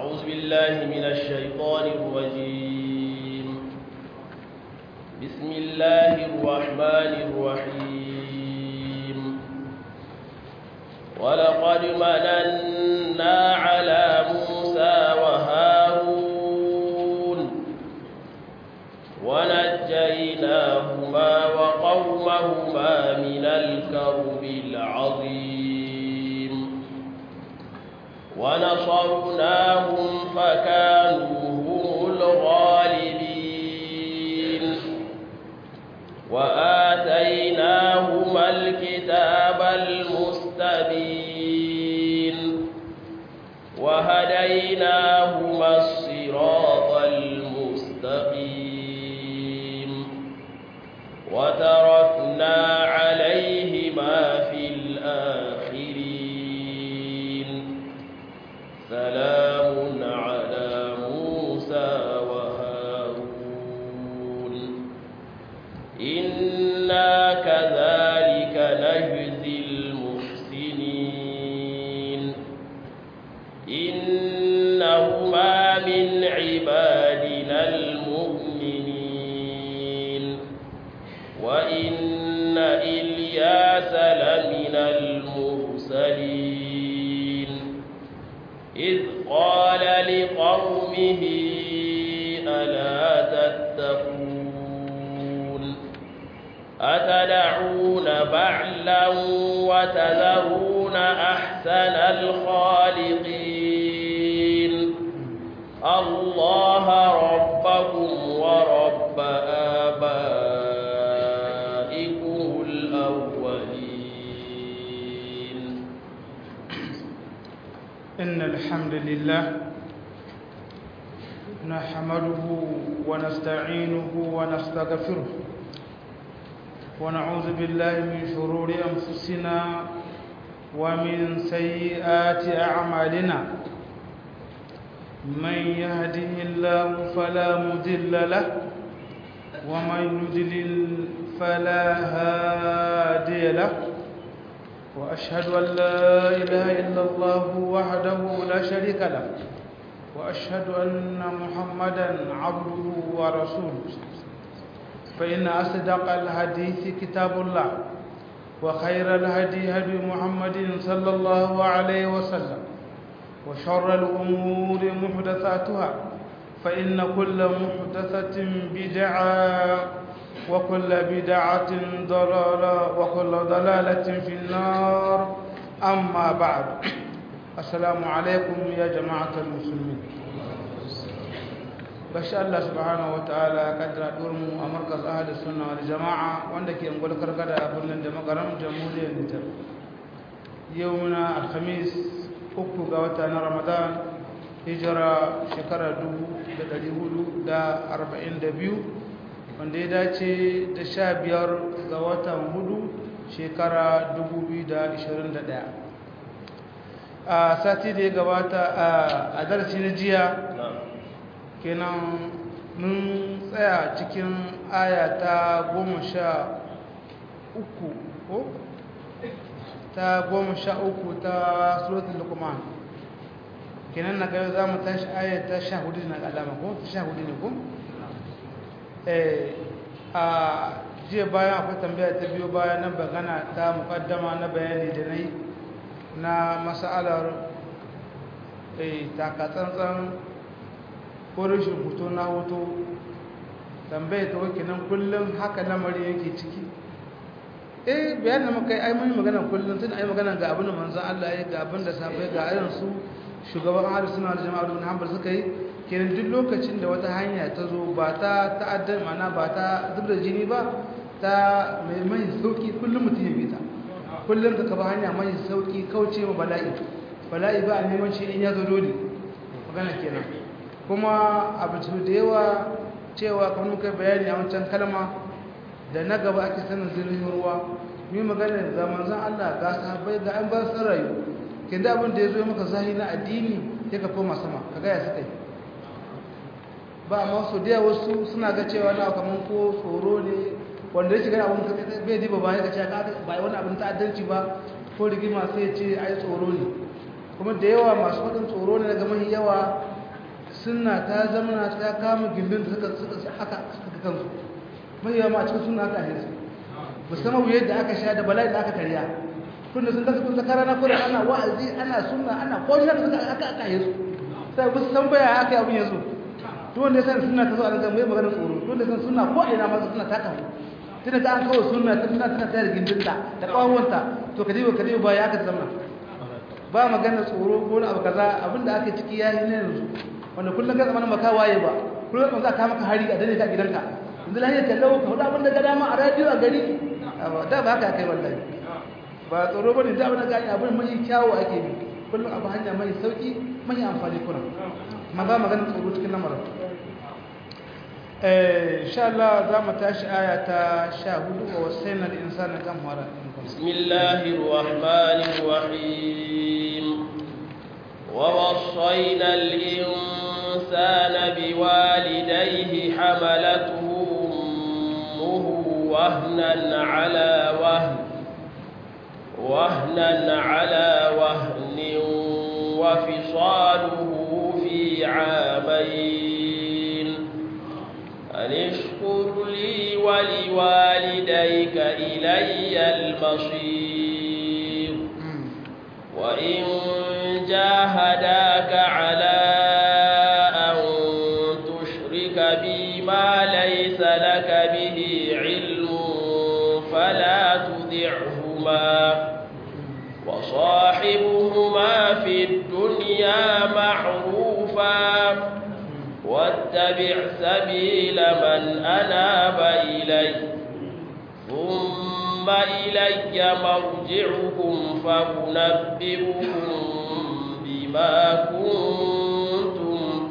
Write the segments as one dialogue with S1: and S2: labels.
S1: أعوذ بالله من الشيطان الرجيم بسم الله الرحمن الرحيم ولقد مننا على موسى وهارون ونجيناهما وقومهما من الكرب العظيم ونصرناهم فكانوا هم الغالبين وآتيناهما الكتاب المستبين وهديناهما الصراط المستقيم وتركنا عليهما في الآخرين سلام على موسى وهارون إنا كذلك نجزي المحسنين إنهما من عبادنا المؤمنين وإن إلياس لمن المرسلين إذ قال لقومه ألا تتقون أتدعون بعلا وتذرون أحسن الخالقين الله ربكم ورب آبائكم الأولين
S2: إن الحمد لله نحمده ونستعينه ونستغفره ونعوذ بالله من شرور أنفسنا ومن سيئات أعمالنا من يهده الله فلا مضل له ومن يضلل فلا هادي له وأشهد أن لا إله إلا الله وحده لا شريك له وأشهد أن محمدا عبده ورسوله فإن أصدق الحديث كتاب الله وخير الهدي هدي محمد صلى الله عليه وسلم وشر الأمور محدثاتها فإن كل محدثة بدعة وكل بدعة ضلالة وكل ضلالة في النار أما بعد السلام عليكم يا جماعة المسلمين bashi Allah subhanahu wa ta'ala kaddara durmu a markaz ahli sunna wal jama'a wanda ke ungul karkada a birnin da makaram jamhuriyar Nijar yau muna alhamis uku ga wata na Ramadan hijira shekara 1442 wanda ya dace da sha biyar ga watan hudu shekara 2021 a sati da ya gabata a darasi na jiya kenan mun tsaya cikin aya ta goma sha uku ko ta goma sha uku ta suratul lukman kenan na gaba za mu tashi aya ta sha hudu na alama ko ta sha hudu ne ko a jiya bayan akwai tambaya ta biyo bayan na bagana ta mukaddama na bayani da na yi na masalar takatsantsan ko rashin hoto na hoto tambaya ta wake nan kullum haka lamari yake ciki eh bayan da muka yi ai mun magana kullum tun ai magana ga abin da manzon Allah ya ga abin da sabai ga irin su shugaban ahli sunna wal jama'a ibn hanbal suka yi kenan duk lokacin da wata hanya ta zo ba ta ta'addan mana ba ta zub da jini ba ta mai mai sauki kullum mutum ya bi ta kullum ka kaba hanya mai sauki kauce wa bala'i bala'i ba a neman shi in ya zo dole magana kenan kuma abu da yawa cewa kamar muka bayani a wancan kalma da na gaba ake sanin zirgin ruwa mi magana ga manzon Allah ga sahabbai ga an ba su rayu kin da abin da ya zo maka zahi na addini sai ka koma sama ka ga ya suka yi ba amma su da wasu suna ga cewa na kamar ko tsoro ne wanda ya shiga abin ka bai diba ba ya ga cewa ba wani abin ta'addanci ba ko rigima sai ya ce ai tsoro ne kuma da yawa masu faɗin tsoro ne daga mahi yawa sunna ta zama ta kama gindin suka suka haka suka kansu mai yawa ma a cikin sunna aka ahirsu musamman wuyar da aka sha da bala'i da aka karya tunda sun kasa kun zakara na kurin ana wa'azi ana sunna ana komai da suka aka aka ahirsu sai ba su san baya aka yi abin yanzu to wanda ya san sunna ta zo a nan mai magana tsoro to wanda san sunna ko a ina ma sunna ta kawo tunda ka an kawo sunna ta sunna tana tayar gindinta da kawonta to kadiba kadiba ba ya aka zama ba magana tsoro ko na abu kaza abinda aka ciki yayi ne yanzu wanda kullum ka zamanin maka waye ba kullum za ka maka hari a dane ta gidanka yanzu lahiyar tallawo ka hudu abinda ga dama a radio a gari da ba haka kai wallahi ba tsoro bane da abin da gani abin mai kyawu ake bi kullum abu hanya mai sauki mai amfani kuna ma ba magana tsoro cikin lamarin eh insha Allah za mu tashi aya ta 14 wa wasaina lil insani kam wara
S1: bismillahir rahmanir rahim ووصينا الإنسان بوالديه حملته أمه وهنا على وهن وهنا على وهن وفصاله في عامين أن اشكر لي ولوالديك إلي المصير وإن جاهداك على أن تشرك بي ما ليس لك به علم فلا تطعهما وصاحبهما في الدنيا معروفا واتبع سبيل من أناب إلي ثم إلي مرجعكم فأنبئكم بما كنتم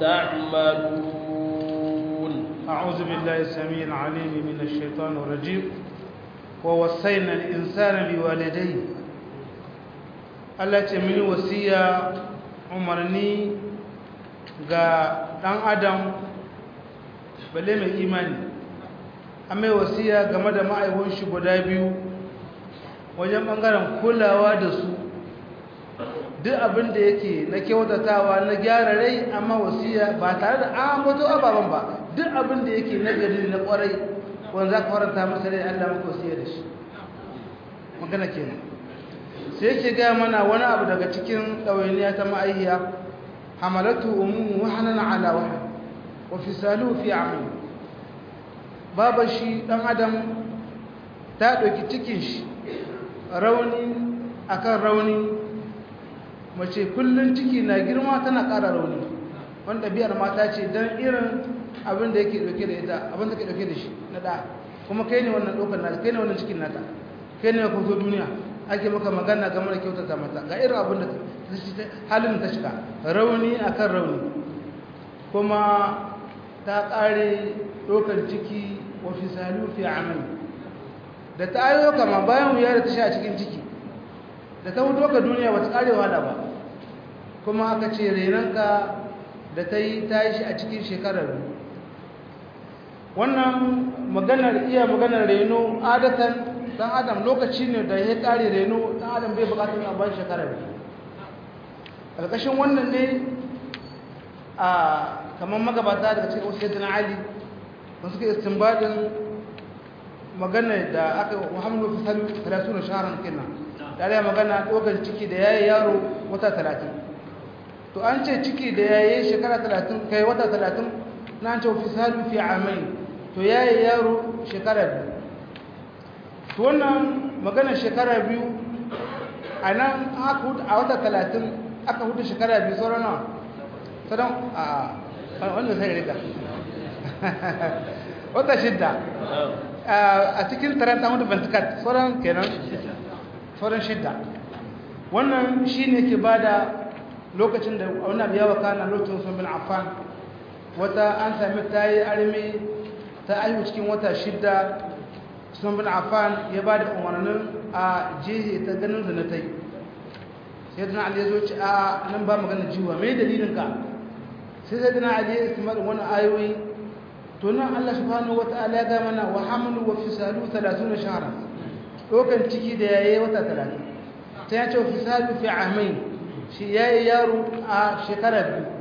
S1: تعملون
S2: أعوذ بالله السميع العليم من الشيطان الرجيم ووصينا الإنسان بوالديه Allah ce mini wasiya umarni ga ɗan adam balle mai imani an mai wasiya game da ma'aikon shi guda biyu wajen ɓangaren kulawa da su duk abin da yake na kyautatawa na gyara rai amma wasiya ba tare da an bato ababen ba duk abin da yake na gari na kwarai wanda za ka faranta masa rai Allah maka wasiya da shi magana kenan sai yake gaya mana wani abu daga cikin ɗawainiya ta ma'aihiya hamalatu umuhu wahanan ala wahan wa fisalu fi amin babar shi ɗan adam ta ɗauki cikin shi rauni akan rauni mace kullum ciki na girma tana ƙara rauni wanda biyar mata ce don irin abin da yake ɗauke da ita abin da ke ɗauke da shi na ɗa kuma kai ne wannan ɗaukar nata kai ne wannan cikin nata kai ne ka zo duniya ake maka magana game da kyautata mata ga irin abin da halin ta shiga rauni akan rauni kuma ta ƙare ɗaukar ciki wa fisalu fi amal da ta ayo kama bayan wuya da ta sha cikin ciki da ta hudu ka duniya ba ta ƙare wahala ba kuma aka ce renanka da ta yi ta yi shi a cikin shekarar wannan maganar iya maganar reno adatan dan adam lokaci ne da ya ƙare reno dan adam bai buƙatar a ban shekarar ƙarƙashin wannan ne a kamar magabata daga cikin wasu yadda ali ba suka istinbadin magana da aka muhammadu fisalu 30 shaharar kenan tare magana ɗaukar ciki da yayi yaro wata 30 to an ce ciki da yayi shekara 30 kai wata 30 na an ce fisalu fi amai to yayi yaro shekara biyu to wannan magana shekara biyu a nan a wata 30 aka hudu shekara biyu sauran nawa sauran a wanda sai rika wata shidda a cikin taranta hudu ventikat sauran kenan sauran shidda wannan shi ne ke ba da lokacin da wani abu yawa kana lokacin sun bin affan wata an sami ta yi armi ta aihu cikin wata shidda sun bin affan ya ba da umarnin a jihe ta ganin da na ta yi sai dana ali ya zo ci a nan ba magana jiwa mai dalilinka sai sai dana ali ya istimar wani ayoyi to nan Allah subhanahu wata'ala ya ga mana wa hamlu wa fisalu 30 shahra dokan ciki da yayi wata 30 ta yace wa fisalu fi amain shi yayi yaro a shekara biyu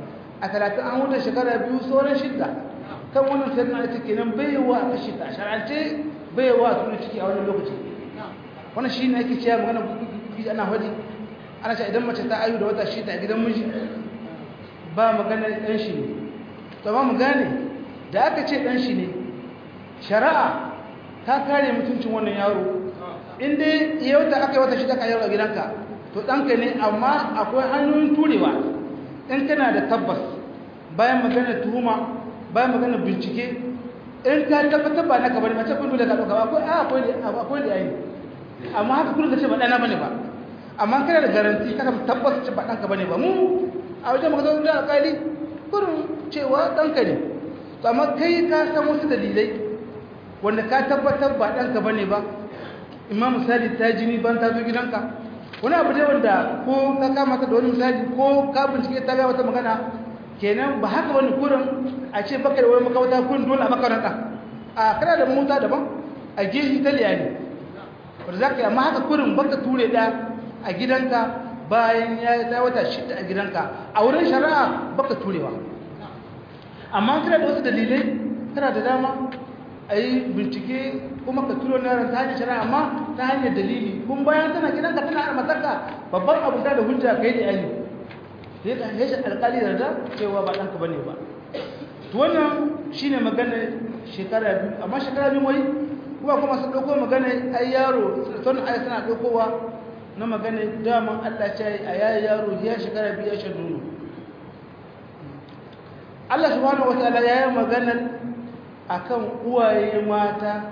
S2: a talatin an wuce shekara biyu sauran shidda kan wannan sai na ita kenan baiwa a kashi ta shar'ance baiwa a tuni ciki a wannan lokaci wannan shi ne ake cewa magana kuɗi ana hadi ana cewa idan mace ta ayu da wata shida a gidan miji ba magana ɗan shi ne to ba mu gane da aka ce ɗan shi ne shari'a ta kare mutuncin wannan yaro in dai yauta aka yi wata shida ka yaro a gidanka to ɗanka ne amma akwai hanyoyin turewa in kana da tabbas bayan magana tuhuma bayan magana bincike in ka tabbatar ba naka bane mace kun dole ka dauka akwai akwai akwai da yayi amma haka kun ka ce ba dana bane ba amma kana da garanti kana tabbas ce ba danka bane ba mu a wajen magana da alƙali kurin cewa danka ne to amma kai ka san wasu dalilai wanda ka tabbatar ba danka bane ba imam misali ta jini ban ta zo gidanka wani abu dai wanda ko ka kama ta da wani misali ko ka bincike ta ga wata magana kenan ba haka wani kurin a ce baka da wani makawata kurin dole a makaranta a kana da mota daban a gehi italiya ne wadda za ka yi amma haka kurin baka ture da a gidanka bayan ya yi ta wata shida a gidanka a wurin shari'a baka turewa amma kana da wasu dalilai kana da dama a yi bincike kuma ka turo na yaran ta hanyar shari'a amma ta hanyar dalili kun bayan tana gidanka tana har matarka babban abu da hujja kai da yayi ya ka shi alƙali da da cewa ba ɗanka bane ba to wannan shine magana shekara biyu amma shekara biyu wai kuma kuma sun ɗauko magana ai yaro sun ai suna ɗaukowa na magana daman Allah ce a yayi yaro ya shekara biyu ya shan nono Allah subhanahu wataala ya yi maganar akan uwaye mata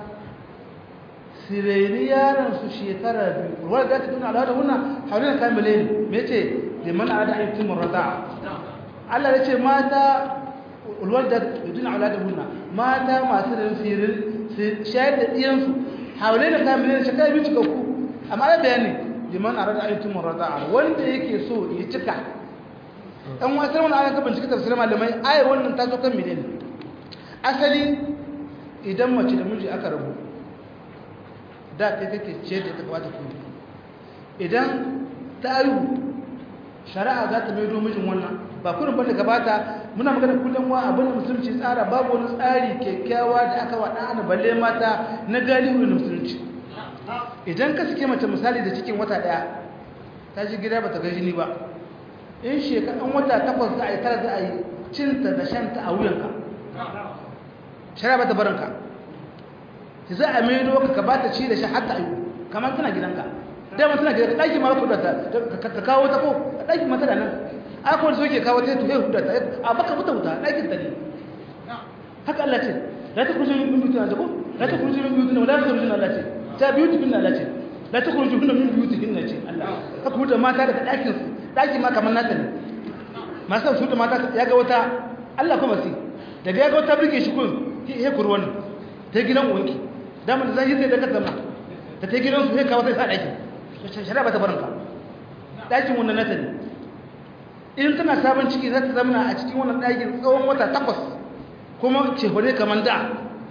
S2: sireni yaron su shekara biyu ruwa da ta tuna al'ada wannan haulina kamile ne me ce liman ada ayyukum rada Allah ya ce mata ulwar da tuna al'ada wannan mata masu da sirin shayar da diyan su haulina kamile ne shekara biyu cikakku amma ya bayani liman arada ayyukum rada wanda yake so ya cika dan wasu wannan ayatan bincike tafsirin malamai ayar wannan ta zo kan menene asali idan mace da miji aka rabu da kai kake ce da ta kamata ku idan ta yi shari'a za ta maido mijin wannan ba kurin bane gabata muna magana kullum wa abin da musulunci tsara babu wani tsari kyakkyawa da aka wada ana balle mata na galibu da musulunci idan ka sike mace misali da cikin wata daya ta ji gida bata ga jini ba in shekaran wata takwas za a yi tara za a yi cinta da shanta a wuyanka shari'a ba ta barinka ki za a maido ka ka bata ci da shi hatta ayu kamar tana gidanka dama tana gidanka ɗaki ma ku da ka kawo ta ko ɗaki mata da nan aka wani soke kawo ta tuhe huda ta a baka wuta wuta ɗakin ta ne haka Allah ce la ta kurji min biyuti na ko la ta kurji min biyuti na wala ta kurji Allah ce ta biyuti bin Allah ce la ta kurji min biyuti bin ce Allah haka huda mata daga ɗakin su ɗaki ma kamar nata ne masu su da mata ya ga wata Allah kuma sai daga ya ga wata birge shi kun he kurwani ta gidan uwanki dama da zai sai da ka zama da ta gidan su sai kawo sai sa daki shari'a ba ta barinka dakin wannan nata ne in tana sabon ciki za ta zama a cikin wannan dakin tsawon wata takwas kuma ce hore kamar da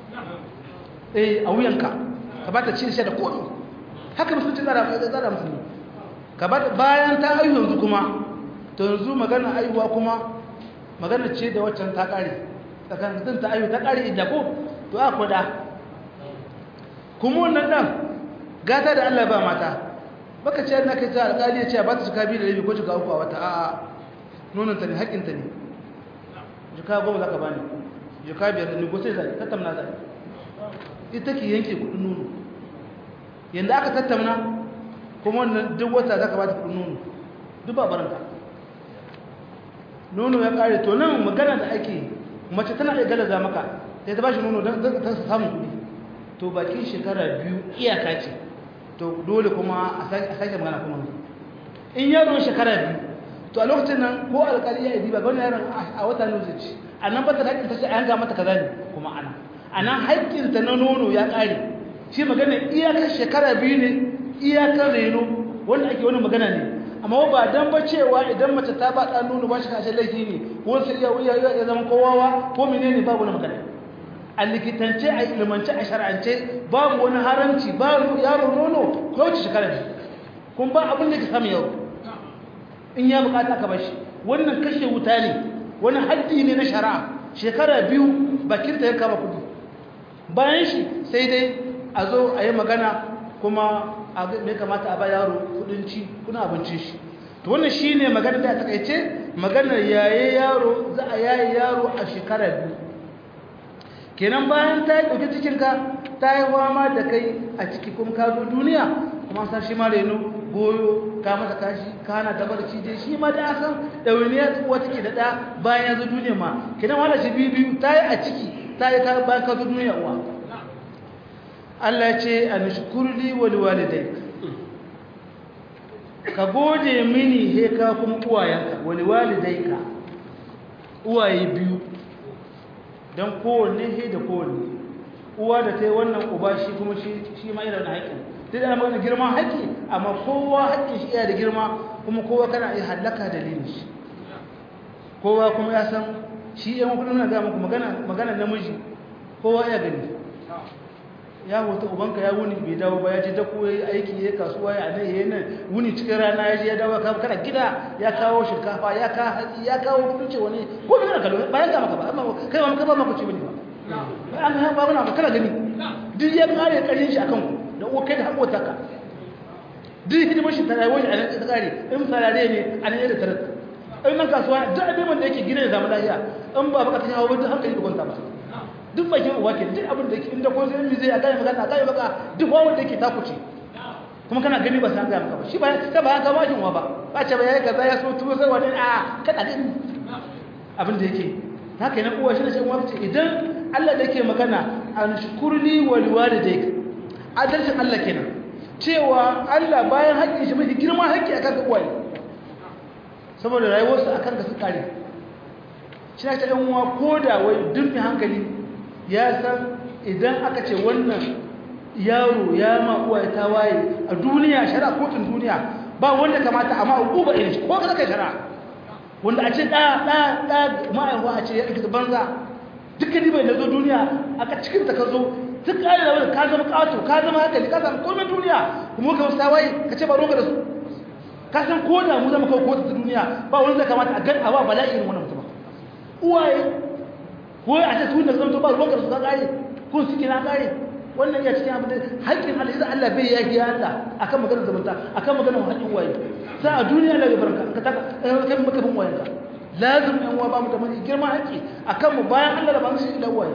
S2: eh a wuyanka ka ba ta ci da komi haka musulunci tsara tsara musulmi ka ba bayan ta aihu yanzu kuma to yanzu magana aihuwa kuma magana ce da waccan ta kare tsakanin ta aihu ta kare idda ko to a kwada kuma wannan dan gata da Allah ba mata baka ce na kai ta alƙali ya ce ba ta cika biyu da rabi ko cika uku a wata a'a nonon ta ne haƙƙin ta ne jika goma za ka bani jika biyar da ni ko sai zai tattamna zai ita ke yanke kuɗin nono yanda aka tattamna kuma wannan duk wata za ka ba ta kuɗin nono duk ba baranta nono ya ƙare to nan magana da ake mace tana iya galaza maka sai ta ba shi nono don ta samun kuɗi to bakin shekara biyu iyaka ce to dole kuma a sake magana kuma in yaro shekara biyu to a lokacin nan ko alƙali ya yi ba wani yaron a wata ne zai ci a nan ba ta haƙƙin ta ce a yanga mata kaza ne kuma ana a nan haƙƙinta na nono ya ƙare shi magana iyakar shekara biyu ne iyakar reno wanda ake wani magana ne amma ba dan ba cewa idan mace ta ba ɗan nono ba shi kashe laifi ne ko sai ya zama kowawa ko menene ba wani magana a likitance a ilimance a shar'ance babu wani haramci babu yaro nono ko wace shekara ne kun ba abin da ke samu yau in ya bukata ka bashi wannan kashe wuta ne wani haddi ne na shari'a shekara biyu bakinta ya kama kudi bayan shi sai dai a zo a yi magana kuma a mai kamata a ba yaro kudin ci kuna abincin shi to wannan shi ne magana da takaice maganar yaye yaro za a yaye yaro a shekara biyu kenan bayan ta yi ɗauki cikinka ta yi fama da kai a ciki kuma ka zo duniya kuma san shi ma reno goyo ka masa kashi ka hana ta barci dai shi ma da san ɗawainiya tsuwa take da ɗa bayan ya zo duniya ma kenan wala shi biyu biyu ta yi a ciki ta yi ka bayan ka zo duniya uwa Allah ya ce a nishkurli wal walidai ka gode mini he ka kuma uwayenka wal walidai ka uwaye biyu don kowanne he da kowanne uwa da ta yi wannan uba shi kuma shi ma irin haƙƙin duk da magana girman haƙƙi amma kowa haƙƙin shi iya da girma kuma kowa kana iya hallaka dalilin shi kowa kuma ya san shi yan kudin na gaya muku magana namiji kowa ya gani ya hoto ubanka ya wuni bai dawo ba ya je dako ya aiki ya kasuwa ya nan ya nan wuni cikin rana ya je ya dawo kana gida ya kawo shinkafa ya kawo hatsi ya kawo kudin ce wani ko bai kana kallo bayan ga maka ba amma kai ma ka ba maka ci bane ba an ga ba kana kana gani duk ya kare karin shi akan ku da uwa kai da hakota ka duk hidimar shi ta rayuwar shi a nan ta kare in sarare ne a nan da tarar in nan kasuwa duk abin da yake gina ya zama lafiya in ba baka ta hawo duk hankali da kwanta ba duk bakin uwa ke duk abin da yake inda ko sai zai a gane magana a gane maka duk wawon da yake takuce kuma kana gani ba san gaya maka ba shi ba ta ba ka bashin wa ba ba ce ba yayi kaza ya so tuwo sai wani a kada gani abin da yake haka yana uwa shi ne sai uwa ce idan Allah da yake magana an shukurli wal walidayk adalcin Allah kenan cewa Allah bayan haƙƙin shi mafi girman haƙƙi akan ka uwaye saboda rayuwarsa akan ka su kare shi ne ta ɗan uwa ko da wai duk hankali ya san idan aka ce wannan yaro ya ma uwa ta waye a duniya shari'a kotun duniya ba wanda kamata amma uba irin shi ko ka kai shari'a wanda a ce da da da ma'aiwa a ce ya ɗauki banza dukkan bai da zo duniya aka cikin ta ka zo duk ƙari da wani ka zama ƙato ka zama hankali ka zama komai duniya kuma ka wasu waye ka ce ba roka da su ka san ko da mu zama kawo kotun ta duniya ba wani zai kamata a gan a ba bala'i irin wannan mutum uwaye ko a ce tun da zama ba ruwan su ka kare kun suke na kare wannan ya cikin abin da haƙƙin Allah idan Allah bai yaki ya Allah akan maganar zamanta akan maganar haƙƙin waye sai a duniya Allah ya barka ka ta kai maka bin wayanka lazim ɗan uwa ba mu da mai girma haƙƙi akan mu bayan Allah da ba su ila waye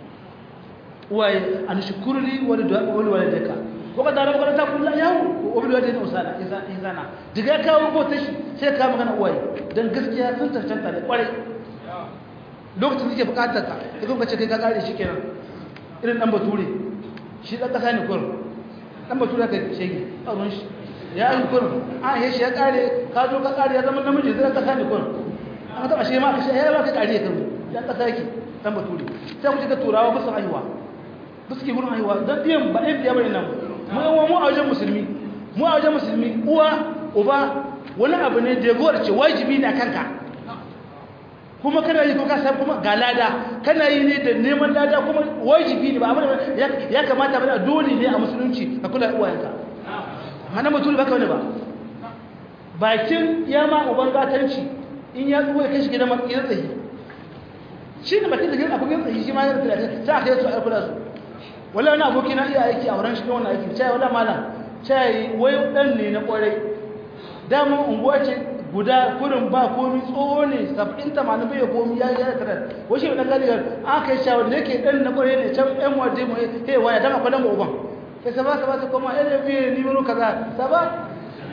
S2: waye an shukurli wal wal walidaka ko ka dara makaranta kullu yawo ko bil walidayni usala izana diga kawo ko tashi sai ka magana waye dan gaskiya sun tantanta ne kwarai lokacin da suke bukatar ka da kuma ce kai ka kare shi kenan irin dan bature shi dan kasa ne kurin dan bature ka shege a ruwan shi ya yi kurin a ya shi ya kare ka zo ka kare ya zama namiji zai kasa ne kurin an taba shi ma ka shi ya ba ka kare ya kan dan kasa yake dan bature sai ku ji ka turawa ba su haihuwa ba su ke gurin haihuwa dan biyan ba ɗin biya bane nan mu yan mu a wajen musulmi mu a wajen musulmi uwa uba wani abu ne da ya ce wajibi ne a kanka kuma kana yi kuma san kuma ga lada kana yi ne da neman lada kuma wajibi ne ba abin ya kamata bane dole ne a musulunci ka kula uwayenka hana mutum ba kawai ba bakin ya ma uban gatanci in ya tsuwa ya kai shi gidan matsayin tsayi shi ne bakin da gidan abokin tsayi shi ma ya rufe da sai a kai su a kula su wala wani aboki na iya aiki a wurin shi wannan aiki cai wala malam cai wai dan ne na kwarai dama unguwa ce guda kurin ba komi tsoho ne saba'in tamanin bai komi ya yi tara wasu ɗan galigar an kai shawar da yake ɗan na kwarai ne can ɗan waje mu he waya dama kwanan ba uban kai saba saba ta koma ɗan biyu ni wani kaza saba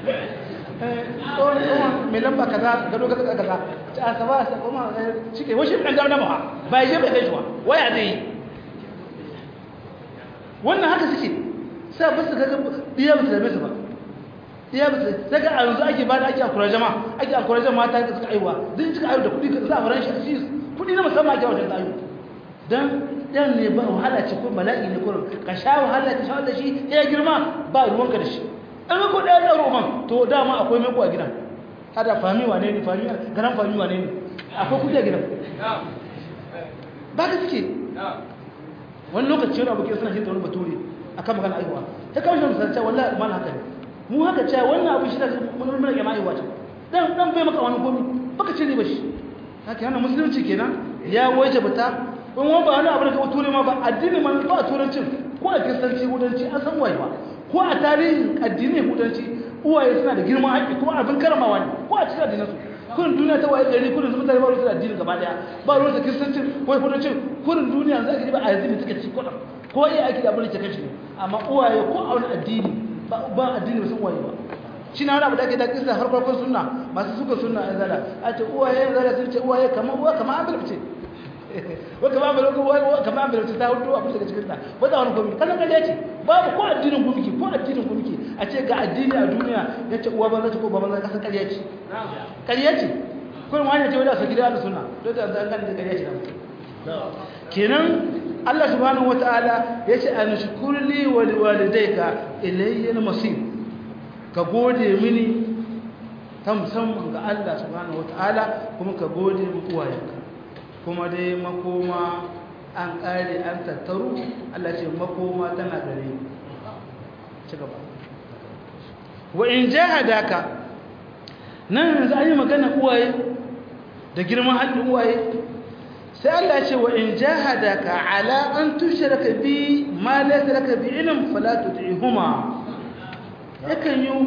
S2: tsohon tsohon mai lamba kaza gado kaza kaza a saba sa koma cike wasu ɗan dama dama ba ya je bai kai shi waya zai yi wannan haka suke sai ba su ga biya ba su da su ba iya ba daga a yanzu ake bada ake akura jama ake akura jama mata da suka aiwa duk suka aiwa da kudi ka za a faran shi kudi na musamman ake wajen ayu dan dan ne ba wahala ce ko bala'i ne kurin ka sha wahala ka sha da shi ya girma ba ruwanka da shi an ga ko da ya roman to dama akwai mai a gidan hada fami wane ne fami garan fami wane ne akwai kudi a gidan ba ka suke wani lokaci wani abokin suna shi ta wani bature akan magana aiwa ta kawo shi misalci wallahi mal haka ne mu haka cewa wannan abu shi da mun rage mai wace dan dan bai maka wani gomi baka ce ne bashi haka yana musulunci kenan ya waje bata in wani ba wani abu da ka ture ma ba addini ma ba a turancin ko a kiristanci hudanci an san waye ba ko a tarihin addini hudanci uwaye suna da girman haƙƙi kuma abin karamawa ne ko a cikin addinin su kurin duniya ta waye gari kurin mutane ba ruwan addini gaba daya ba ruwan kiristanci ko hudanci kurin duniya za ka ji ba a yanzu ne suka ci kuɗa ko iya aiki da abin da ke kashi ne amma uwaye ko a wani addini ba addini ba sun waye ba shi na wani abu da ake da kisa har farkon sunna masu suka sunna a zara a ce uwaye zara sun ce uwaye kamar uwa kamar an ce wa kamar an bilabce wa kamar an bilabce ta hudu abin daga cikin ta ba za wani gomi kallon kallon ce babu ko addinin gumiki ko addinin gumiki a ce ga addini a duniya ya ce uwa banza ce ko baban zai kasar karya ce karya ce kuma wani ce wadda su gida da sunna don da an gani da karya ce na kenan Allah subhanahu wataala ya ce an shukurli wa liwalidayka ilayya al-masir ka gode mini ta musamman ga Allah subhanahu wataala kuma ka gode mu uwayenka kuma dai makoma an kare an tattaru Allah ce makoma tana gare ni ci gaba wa in jahadaka nan yanzu an yi magana uwaye da girman haɗin uwaye sai Allah ce wa in jahadaka ala an tushraka bi ma laysa laka bi ilm fala tud'ihuma yakan yi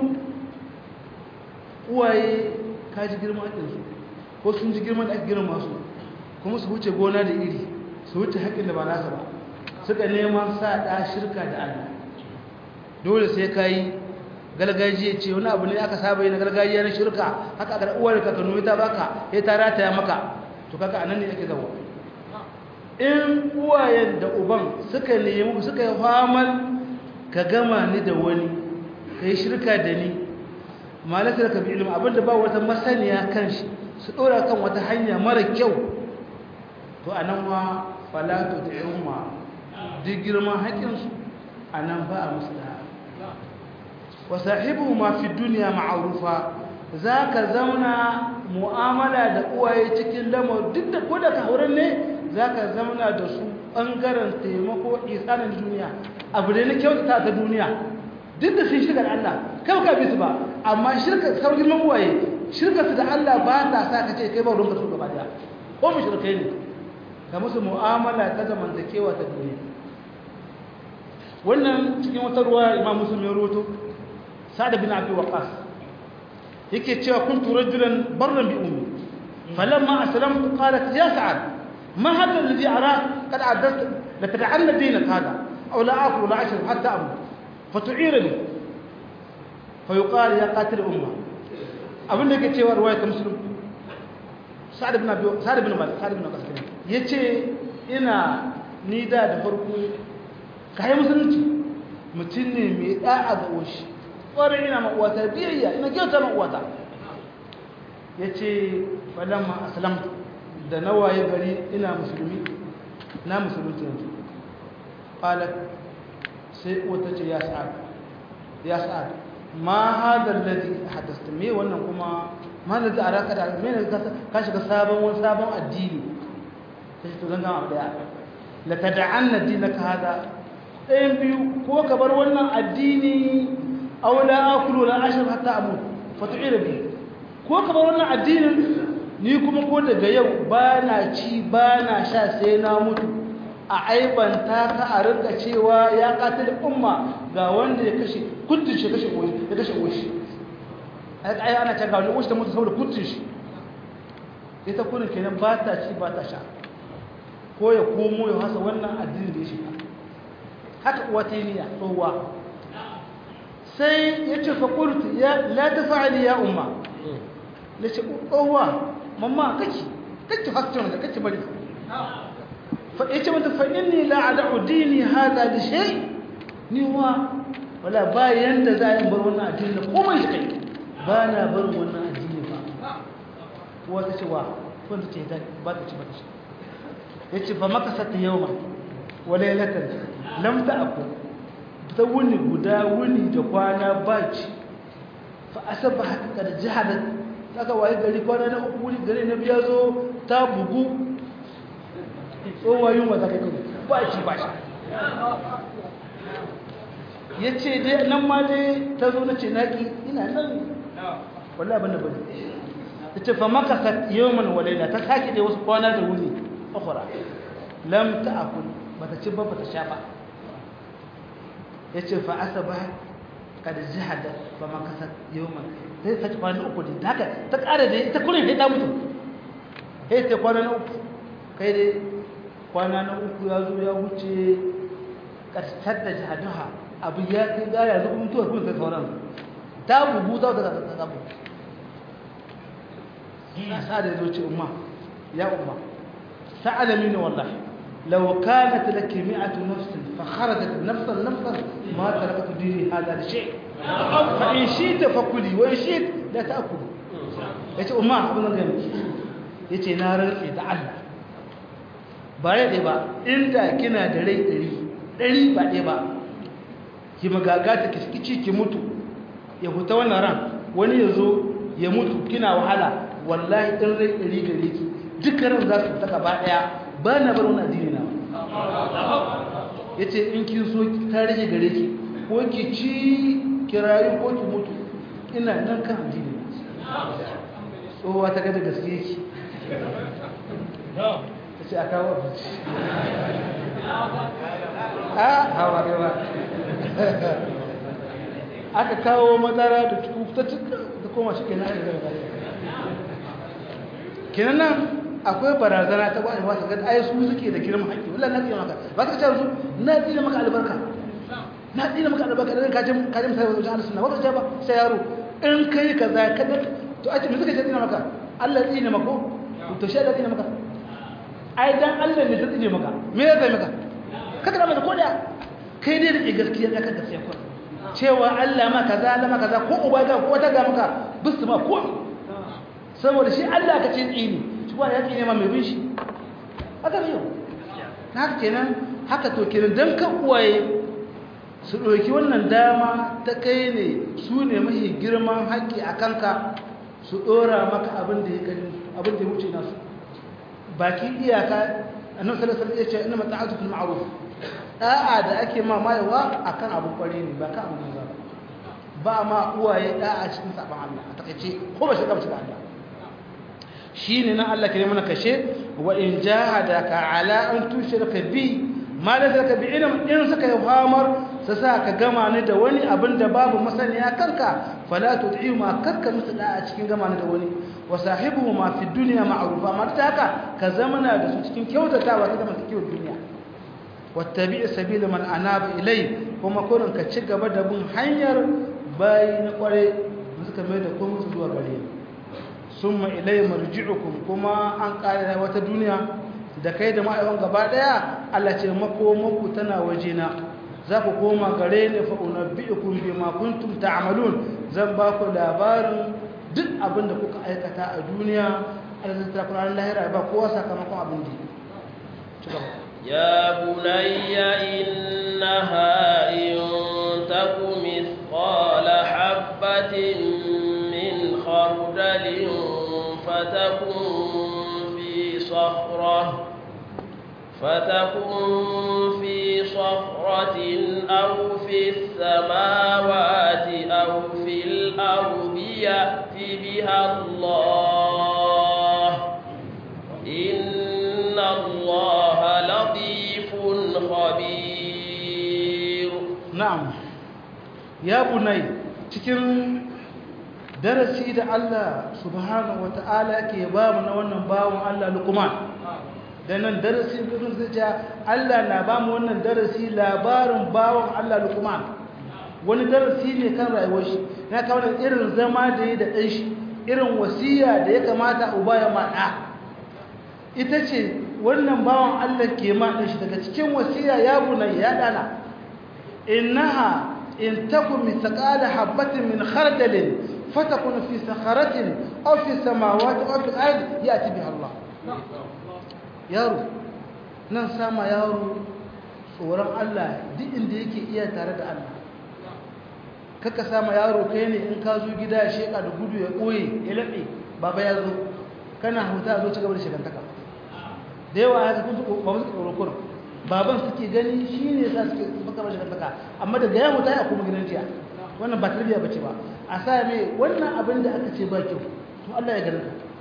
S2: uwaye ka ji girman haƙinsu ko sun ji girman da ake girma su kuma su wuce gona da iri su wuce haƙin da ba nasa ba suka neman sa ɗa shirka da Allah dole sai ka yi gargajiya ce wani abu ne aka saba yi na gargajiya na shirka haka aka uwar ka kanu ta baka ya ta rataya maka to kaka anan ne ake zawo in uwayen da uban suka nemi suka yi famal ka gama ni da wani ka yi shirka da ni malaka da ka bi ilimi abinda ba wata masaniya kan shi su ɗora kan wata hanya mara kyau to a nan ma falatu da yamma duk girman haƙinsu a nan ba a musu da wa sahibu ma fi duniya ma'arufa za ka zauna mu'amala da uwaye cikin lamar duk da ko da ka hauren ne za ka zauna da su ɓangaren taimako isanin duniya abu da na kyautata ta duniya duk da sun shirka da Allah kai ka bisu ba amma shirka sau girman uwaye shirka su da Allah ba ta sa ka ce kai ba ruwanka su gaba daya ko mu shirkai ne ka musu mu'amala ta zamantakewa ta duniya wannan cikin wata ruwa imam muslim ya roto sa'ad bin abi waqas yake cewa kuntu rajulan barran bi ummi falamma aslamtu qalat ya sa'ad ma hadha alladhi arak qad addat la tad'anna dinak hada aw la aqulu la ashrab hatta amut fatu'irani fa yuqal ya qatil umma abinda yake cewa ruwaya ta muslim sa'ad bin abi sa'ad bin malik sa'ad bin waqas yace ina ni da da farko kai musulunci mutum ne mai da'a ga uwashi ƙwarar ina ma'uwata biyayya ina kyauta ma'uwata ya ce falamma aslam da na waye gari ina musulmi na musulunci yanzu ƙalar sai wata ce ya sa'ad ya sa'ad ma hadar ladi hadasta me wannan kuma ma da za a raka da me ne ka shiga sabon wani sabon addini ta ce to zan gama abu daya la tada'anna dinaka hada ɗayan biyu ko ka bar wannan addini aula akulu la ashar hatta amut fatu'ira bi ko ka bar wannan addinin ni kuma ko daga yau ba na ci ba na sha sai na mutu a aibanta ka a rinka cewa ya katil umma ga wanda ya kashe kuntun shi kashe oshi ya kashe oshi ai ana can ga wani oshi ta mutu saboda kuntun shi ita kunin kenan ba ta ci ba ta sha ko ya komo ya hasa wannan addinin da ya shiga haka uwa ta yi niyya tsohuwa sai ya ce faƙultu la ta fa'ali ya umma da ce tsohuwa mamma kake kake hasken da kake bari ya ce mata fa'in ni la'ada'u dini haza da shai ni wa wala bayan da za a yi bar wannan addini da komai shi kai ba na barin wannan addini ba uwa ta ce wa wanda ce ba ta ce ba ta ce ya ce fa maka sata yau ma wala yalatar lamta aku ta wuni guda wuni da kwana baci fa asaba haka da jihadar saka waye gari kwana na uku wuni gari na biya zo ta bugu tsohuwa yunwa ta kai kuma baci baci ya ce dai nan ma dai ta zo na ce naki ina nan wala abin da bane yace fa makasat yawman wa layla ta sake da wasu kwana da wuni ukhra lam ta'kul bata ci ba bata sha ba yace fa asaba kad jahada fa makasat yawman sai ta kwana uku din haka ta kare da ita kullun sai ta mutu sai ta kwana na uku kai dai kwana na uku ya zo ya wuce karsar da jahaduha abu ya kai gaya zuwa mutuwa kuma sai sauran ta bugu ta daga zabu sa da zo ce umma ya umma ta'alami ne wallahi law kanat laki mi'atu nafsin fa kharajat nafsan nafsan ma tarakatu dini hada shay fa in shita fakuli wa in shit la ta'kul yace umma abin da gani yace na rantsi da Allah ba ya dai ba inda kina da rai ɗari ɗari ba ɗaya ba ki magagata ki kici ki mutu ya huta wannan ran wani ya zo ya mutu kina wahala wallahi ɗin rai ɗari gare ki duka ran za su ta gaba ɗaya ba na bar wani addini na ya ce in kin so ta rage gare ki ko ki ci kirayi ko ki mutu ina nan kan addini na tsohuwa ta gada gaske ki ta ce a kawo abinci a hawa yawa aka kawo madara da ta ta koma shi kenan aka gaba kenan nan akwai barazana ta ba ba ga ai su suke da girman haƙƙi wallahi na tsira maka ba ka ce su na tsira maka albarka na tsira maka albarka dan ka je ka je sai wajen Allah sunna wata ba sai yaro in kai kaza ka da to a ce me suka ce tsira maka Allah tsira maka to shi Allah tsira maka ai dan Allah ne zai tsire maka me ya zai maka kaka da mata ko da kai dai da gaskiya da ka gaskiya ko cewa Allah ma kaza Allah ma kaza ko uba ga ko ta ga maka bisu ma ko saboda shi Allah ka ce tsini shi ba ya tsine ma mai bin shi haka ne haka kenan haka to kenan dan ka uwaye su ɗauki wannan dama ta kai ne su ne mahi girman haƙƙi a kanka su ɗora maka abin da ya abin da ya wuce nasu baki iyaka annabi sallallahu alaihi wasallam ya ce inna mata'atu fil ma'ruf da'a da ake ma mayawa akan abu kware ne ba ka abu ne ba ma uwaye da'a cikin saban Allah a takeice ko ba shi ka cikin Allah shine nan Allah ke mana kashe wa in jahadaka ala an tushrika bi ma la zaka bi ilm in suka yi hamar sa sa ka gama ni da wani abin da babu masaniya kanka fala tud'i ma karka musu da'a cikin gama ni da wani wa sahibuhu ma fi dunya ma'rufa ma ta haka ka zamana da su cikin kyautatawa ta zama cikin duniya wattabi sabila man anaba ilai kuma kurin ka ci gaba da bin hanyar bayi na kware suka mai da kuma su zuwa gare summa ilai marji'ukum kuma an kare wata duniya da kai da ma'aiwan gaba daya Allah ce makomanku tana wajena za ku koma gare ni fa unabbi'ukum bima kuntum ta'malun zan ba ku labarin duk abin da kuka aikata a duniya arzikta kunanin lahira ba kowa sakamakon abin da ci gaba
S1: يا بني إنها إن تك مثقال حبة من خردل فتكن في صخرة فتكن في صخرة أو في السماوات أو في الأرض يأت بها الله إن الله لطيف خبير
S2: na'am ya bunai cikin darasi da Allah subhanahu wata'ala ke ba mu na wannan bawon Allah Luqman dan nan darasi gudun zai ce Allah na ba mu wannan darasi labarin bawon Allah Luqman wani darasi ne kan rayuwar shi na kawo da irin zama da yi da ɗan shi irin wasiya da ya kamata uba ya maɗa ita ce wannan bawan Allah ke maɗa shi daga cikin wasiya ya bunai ya ɗana innaha in takum mithqala habatin min khardalin fatakun fi sakharatin aw fi samawati aw fi al-ard yati biha Allah yaro nan sama yaro tsoron Allah duk inda yake iya tare da Allah kaka sama yaro kai ne in ka zo gida ya sheka da gudu ya koye ya labe baba ya zo kana huta zo ci gaba da shigantaka da yawa haka kun ba su tsoro kun baban suke gani shine yasa suke baka ba shigantaka amma daga ya huta ya kuma gidan jiya wannan ba tarbiya bace ba a sa mai wannan abin da aka ce ba kyau to Allah ya gani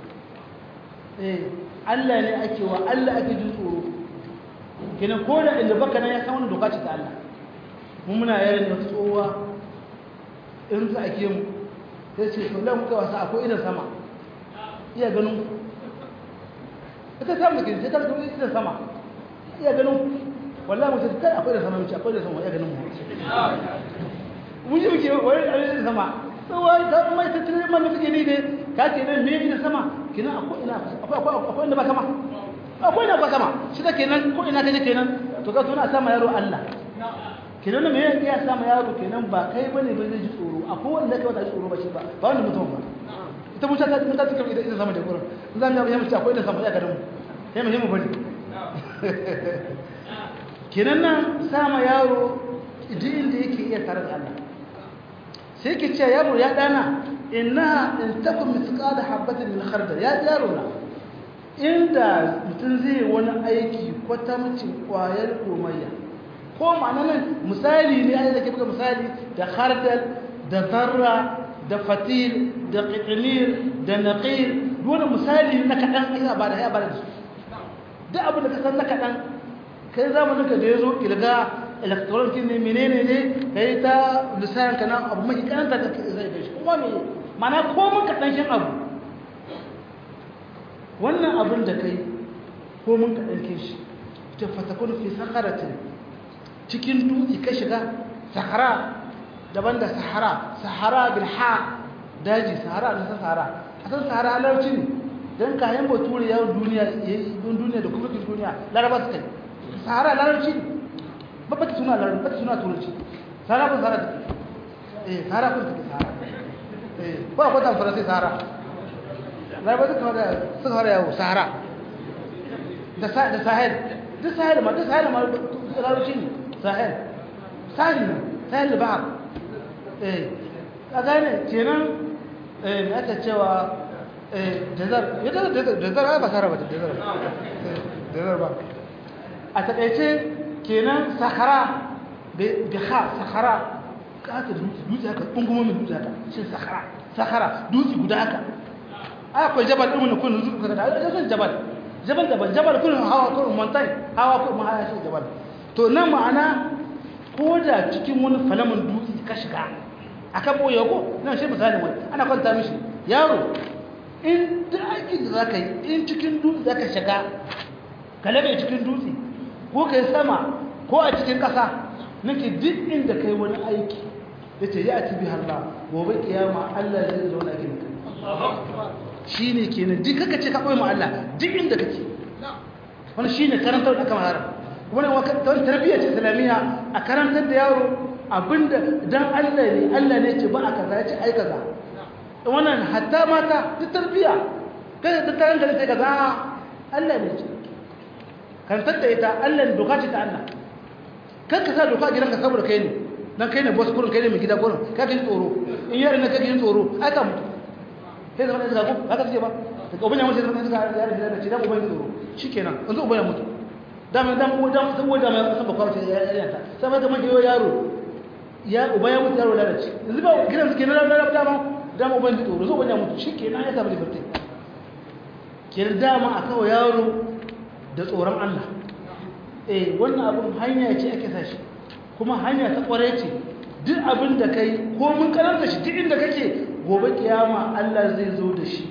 S2: eh Allah ne ake wa Allah ake jin tsoro kenan ko da inda baka nan ya san wannan doka ce ta Allah mun muna yaran da tsowa in za a ke mu sai ce to lan muka wasa akwai idan sama iya ganin ita ta mu kin sai ta ga idan sama iya ganin wallahi mutum kai akwai idan sama mu akwai idan sama iya ganin mu mun ji muke wani idan sama tsowa ta mai ta tare man suke ne dai ka ce nan ne idan sama kina akwai ina akwai akwai inda ba sama akwai ina ba sama shi da kenan ko ina kaje kenan to ka tuna sama yaro Allah kenan me yake ya sama yaro kenan ba kai bane ba zai ji tsoro akwai wanda kai wata ji tsoro ba shi ba ba wanda mutum ba ita mun ta ta ta ita ita sama da gurin zan ga ya mace akwai da sama ya garin mu sai mu mu bari kenan nan sama yaro idan inda yake iya tare da Allah sai ke ce yaro ya dana inna in takum mithqala habatin min khardal ya yaro na inda mutum zai wani aiki kwatamcin kwayar komayya ko ma'ana nan misali ne ai zake buga misali da khardal da zarra da fatil da qitmir da naqir dole misali na kadan ai ba da ya ba da su duk abin da ka san na kadan kai zamanin ka da yazo kilga electronic ne menene ne kai ta lisan kana abu mai karanta da zai gashi kuma me mana ko mun kadan shin abu wannan abin da kai ko mun kadan kin shi ta fatakun fi sakaratin cikin dutse ka shiga sahara daban da sahara sahara bil ha daji sahara da sahara asan sahara larabci ne dan kayan bature yawon duniya don duniya da kuma duniya laraba su kai sahara larabci ne babba ta suna larabci ba ta suna turanci sahara kun sahara take eh sahara kun take sahara eh ko akwai tan faransa sahara laraba su kuma da sahara yawo sahara da da sahel duk sahel ma duk sahel ma larabci ne sahel sahel ne sahel bahar eh a gane kenan eh aka cewa eh jazar ya jazar jazar ba sahara ba jazar jazar ba a takaice kenan sahara bi kha sahara kata dutse dutse haka kungumomin dutse haka shi sahara sahara dutse guda haka akwai jabal ɗin kun zuwa kaga da san jabal jabal daban jabal kun hawa kun mountain hawa kun mahaya shi jabal to nan ma'ana ko da cikin wani falamin dutse ka shiga akan boye ko nan shi misali wani ana kwanta mishi yaro in da aikin da zaka yi in cikin dutse zaka shiga ka labe cikin dutse ko kai sama ko a cikin ƙasa nake duk inda kai wani aiki yace ya ati bi Allah gobe kiyama Allah zai zo na gidanka shine kenan duk kaka ce ka koyi ma Allah duk inda kake wannan shine karantar da aka mahara wannan wani tarbiyya ce islamiyya a karantar da yaro abinda dan Allah ne Allah ne ce ba a kaza ya ce ai kaza wannan hatta mata duk tarbiyya kai da taran da sai kaza Allah ne ce karantar da ita Allah ne doka ce ta Allah kan ka sa doka a gidanka saboda kai ne dan kai ne boss kurin kai ne mai gida kurin ka ji tsoro in yarin na kake yin tsoro ai ka mutu sai zama da zago haka suke ba daga ubanya mutu zama da yarin da ce dan ubanya tsoro shikenan yanzu ubanya mutu dama dan dan saboda mai san bakwa ce yayin ta sai mai kamar yayo yaro ya uba ya mutu yaro lalace yanzu ba gidan suke na da dama dama uban da tsoro zo ubanya mutu shikenan ya samu liberty kenan dama a kawo yaro da tsoron Allah eh wannan abun hanya ce ake sashi kuma hanya ta kware ce duk abin da kai ko mun karanta shi duk inda kake gobe kiyama Allah zai zo da shi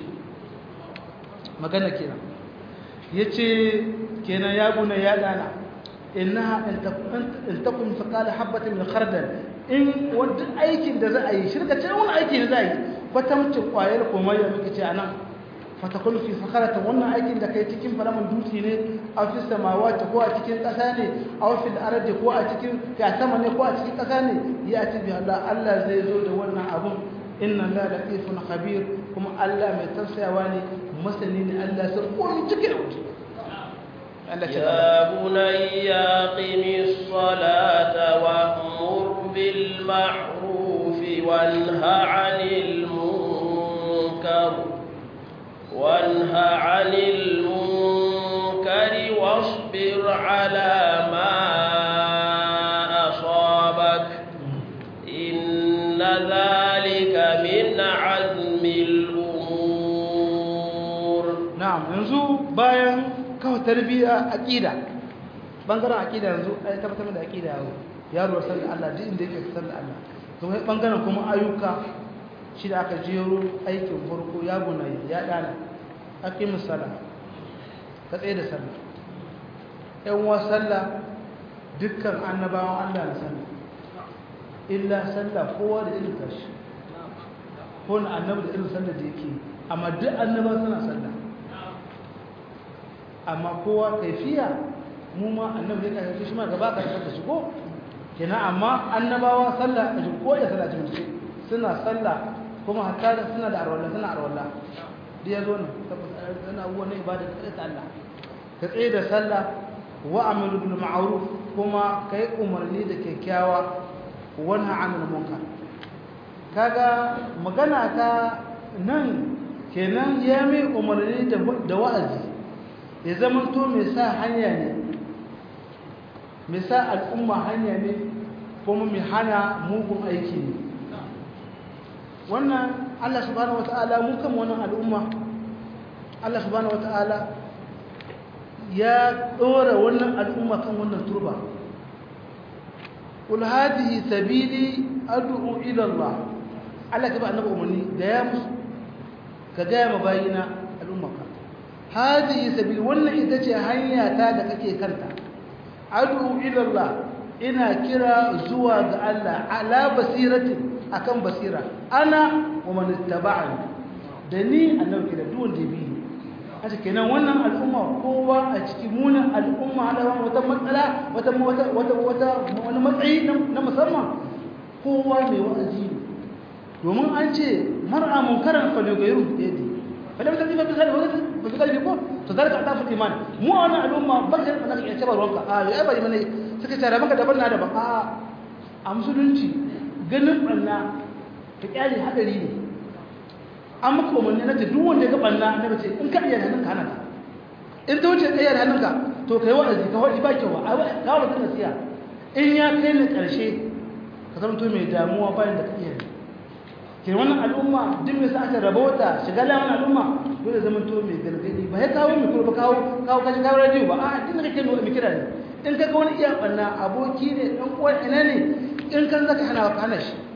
S2: magana kenan yace kenan ya buna ya dana innaha in takun faqala habatin min khardal in wanda aikin da za a yi shirka ce wani aiki da za a yi kwatamcin kwayar komai da muke ce anan fatakun fi sakaratin wannan aikin da kai cikin falaman dutse ne a fi samawati ko a cikin ƙasa ne a fil ardi ko a cikin ya sama ne ko a cikin ƙasa ne ya ci bi Allah Allah zai zo da wannan abun inna la latifun khabir kuma Allah mai tausayawa ne masani ne Allah sai komai cikin wuce
S1: يا بني أقم الصلاة وأمر بالمعروف وانه عن المنكر وانه عن المنكر واصبر على ما أصابك إن ذلك من عزم الأمور
S2: نعم ينزو bayan kawai tarbiyya aqida bangaren aqida yanzu ai tabbatar da aqida yaro yaro san da Allah duk inda yake san da Allah to sai bangaren kuma ayyuka shi da aka jero aikin farko ya gunayi ya dana aqimus sala ka tsaye da sallah ɗan wa sallah dukkan annabawan Allah na sallah illa sallah kowa da irin tashi ko na annabi da irin sallah da yake amma duk annabawa suna sallah amma kowa kaifiya mu ma annabi ne kai shi ma gaba ka da shi ko kenan amma annabawa sallah a ko da sallah cikin suna sallah kuma hatta suna da arwala suna arwala da yazo ne suna abubuwan ibada ta Allah ka tsaye da sallah wa amiru bil ma'ruf kuma kai umarni da kyakkyawa wa nahy 'anil munkar kaga magana ta nan kenan ya mai umarni da wa'azi ya zama to mai sa hanya ne mai sa al'umma hanya ne kuma mai hana mugun aiki ne wannan Allah subhanahu wata'ala mu kama wannan al'umma Allah subhanahu wata'ala ya ɗora wannan al'umma kan wannan turba قل هذه سبيلي أدعو إلى الله Allah ka ba annabi umarni da ya musu ka gaya ma bayina al'ummaka hadihi sabil wannan ita ce hanya ta da kake kanta adu ila Allah ina kira zuwa ga Allah ala basiratin akan basira ana wa man ittaba'ani da ni annabi kira duk wanda ya bi ni haka kenan wannan al'umma kowa a cikin munin al'umma ala wata matsala wata wata wata wani matsayi na musamman kowa mai wa'azi ne domin an ce mar'a munkaran falyugayru bi yadi falam tadi fa bisal wa fa bisal bi ko to zalika adafu iman mu wannan al'umma bakar da kake cewa ruwanka a ya bari mana suka tare maka daban na daban a a musulunci ganin banna ta kyale hadari ne an maka umarni na duk wanda ya ga banna na bace in ka iya hannunka hana ka in ta wuce tsayar hannunka to kai wa'azi ka wadi ba kyau a ga wani nasiya in ya kai ni karshe ka zama to mai damuwa bayan da ka iya ke wannan al'umma duk mai sa aka rabota shiga lamun al'umma dole zaman to mai gargadi ba ya kawo mai kurba kawo kawo kashi kawo radio ba a duk da kake nuna mai kira ne in ka ga wani iya banna aboki ne dan uwan ina ne in kan zaka hana ka hana shi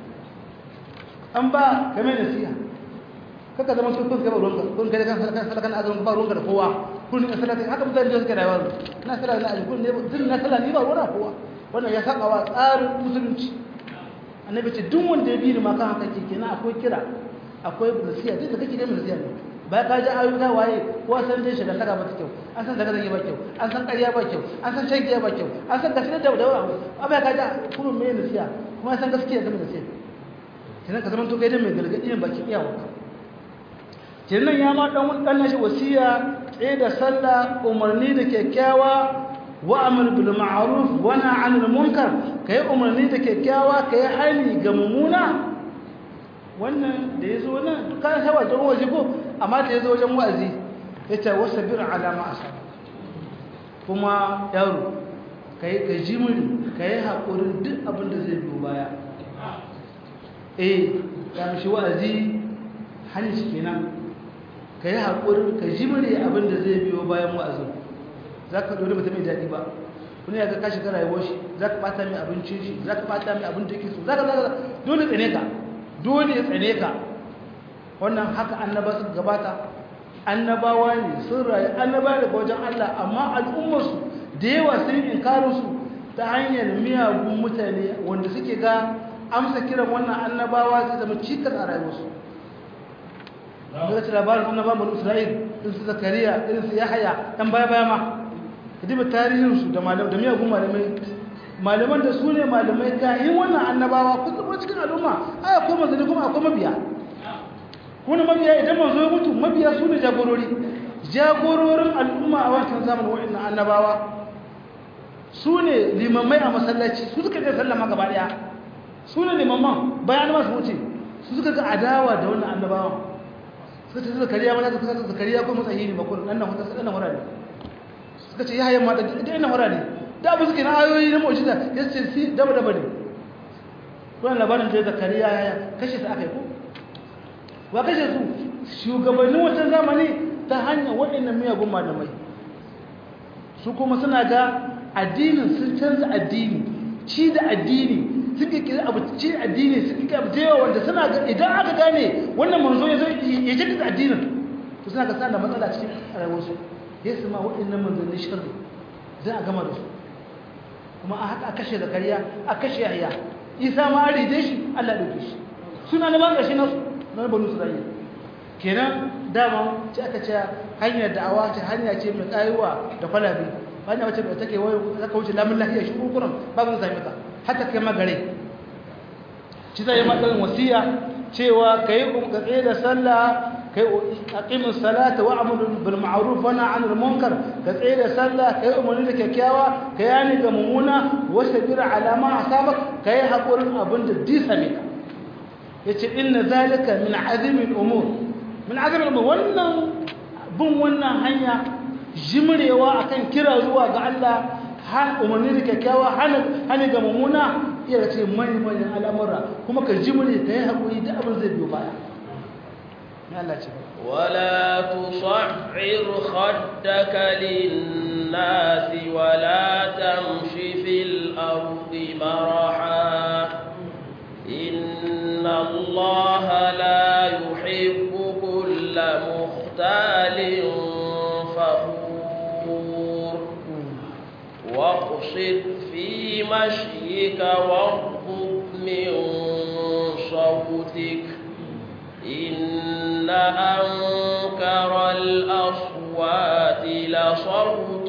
S2: an ba ka mai nasiha kaka zaman to kun ka ba ruwanka kun ka kan kan kan azumin ba ruwanka da kowa kun ka salati haka mutane da suke rayuwa na salati na ajin ne din na salati ba ruwanka kowa wannan ya saba wa tsarin musulunci annabi ce duk wanda ya bi ni ma kan haka ke kenan akwai kira akwai nasiha duk da kake da nasiha ne ba ka ji ayyuka waye ko san dai shiga saka ba kyau an san daga zai ba kyau an san ƙarya ba kyau an san shan giya ba kyau an san gaskiya da dawa ba ka ji kuma me nasiha kuma san gaskiya da nasiha kenan ka zama to kai da mai gargadi ne baki iyawa kenan ya ma dan dan nashi wasiya tsaye da sallah umarni da kyakkyawa wa'amur bil ma'ruf wa nahy 'anil munkar kai umarni da kyakkyawa kai hali ga mumuna wannan da yazo nan duka sai wajen waje ko amma da yazo wajen wa'azi yace wasabir ala ma asaba kuma yaro kai ka jimiri kai hakurin duk abin da zai biyo baya eh ga mishi wa'azi hali shi kenan kai hakurin ka jimiri abin da zai biyo bayan wa'azin za ka dole mutum mai daɗi ba wani ya ga kashi ka rayuwar shi za ka ɓata mai abincin shi za ka ɓata mai abin da yake so za ka zaka dole tsane ka dole ya tsane ka wannan haka annaba suka gabata annabawa ne sun rayu annaba daga wajen Allah amma al'ummarsu da yawa sun inkarin su ta hanyar miyagun mutane wanda suke ga amsa kiran wannan annabawa zai zama cikas a rayuwarsu daga cikin labarin annabawan bani isra'il irin su zakariya irin su yahaya ɗan baya baya ma diba tarihinsu da da miyagun malamai malaman da su ne malamai kayan wannan annabawa kun zama cikin al'umma ai akwai manzanni kuma akwai mabiya wani mabiya idan manzo ya mutu mabiya su ne jagorori jagororin al'umma a wancan zamanin wa'annan annabawa su ne limamai a masallaci su suka je sallama gaba daya su ne limaman bayan ma su wuce su suka ga adawa da wannan annabawa suka ce zakariya mana suka ce zakariya ko matsayi ne bakon nan nan hutar sai nan wurare suka ce yayin mata da ina wurare da abu suke na ayoyi na mu'jiza ya ce si daba daba ne wannan labarin da zakariya ya kashe su aka yi ko wa kashe su shugabannin wancan zamani ta hanyar waɗannan miyagun malamai su kuma suna ga addinin sun canza addini ci da addini sun kikiri abu ci da addini sun kikiri abu da wanda suna ga idan aka gane wannan manzo ya zo ya ce da addinin to suna ga sana matsala cikin rayuwarsu ya su ma waɗannan manzanni shirri za a gama da su kuma a haka a kashe zakariya a kashe yahya isa ma an ride shi allah ɗauke shi suna na ban ƙarshe nasu na banu isra'ila kenan dama ce aka ce hanyar da'awa ce hanya ce mai ƙayuwa da kwalabe hanya wacce da take wai zaka wuce lamun lahiya shi kurkuran ba zan sami ka hatta kai magare shi zai yi matsayin wasiya cewa ka yi ka tsaye da sallah kai aqimus salata wa amru bil ma'ruf wa nahy anil munkar ka tsaye da sallah kai umarni da kyakkyawa ka yani ga mumuna wa sabir ala ma asabak kai hakurin abin da disa ne yace inna zalika min azmi al umur min azmi al umur wannan bin wannan hanya jimrewa akan kira zuwa ga Allah har umarni da kyakkyawa hana ga mumuna iya ce mai mai al'amura kuma ka jimre kai hakuri da abin zai biyo baya
S1: ولا تصعر خدك للناس ولا تمش في الأرض مرحا إن الله لا يحب كل مختال فخور واقصد في مشيك واغضب من صوتك إن أنكر الأصوات لصوت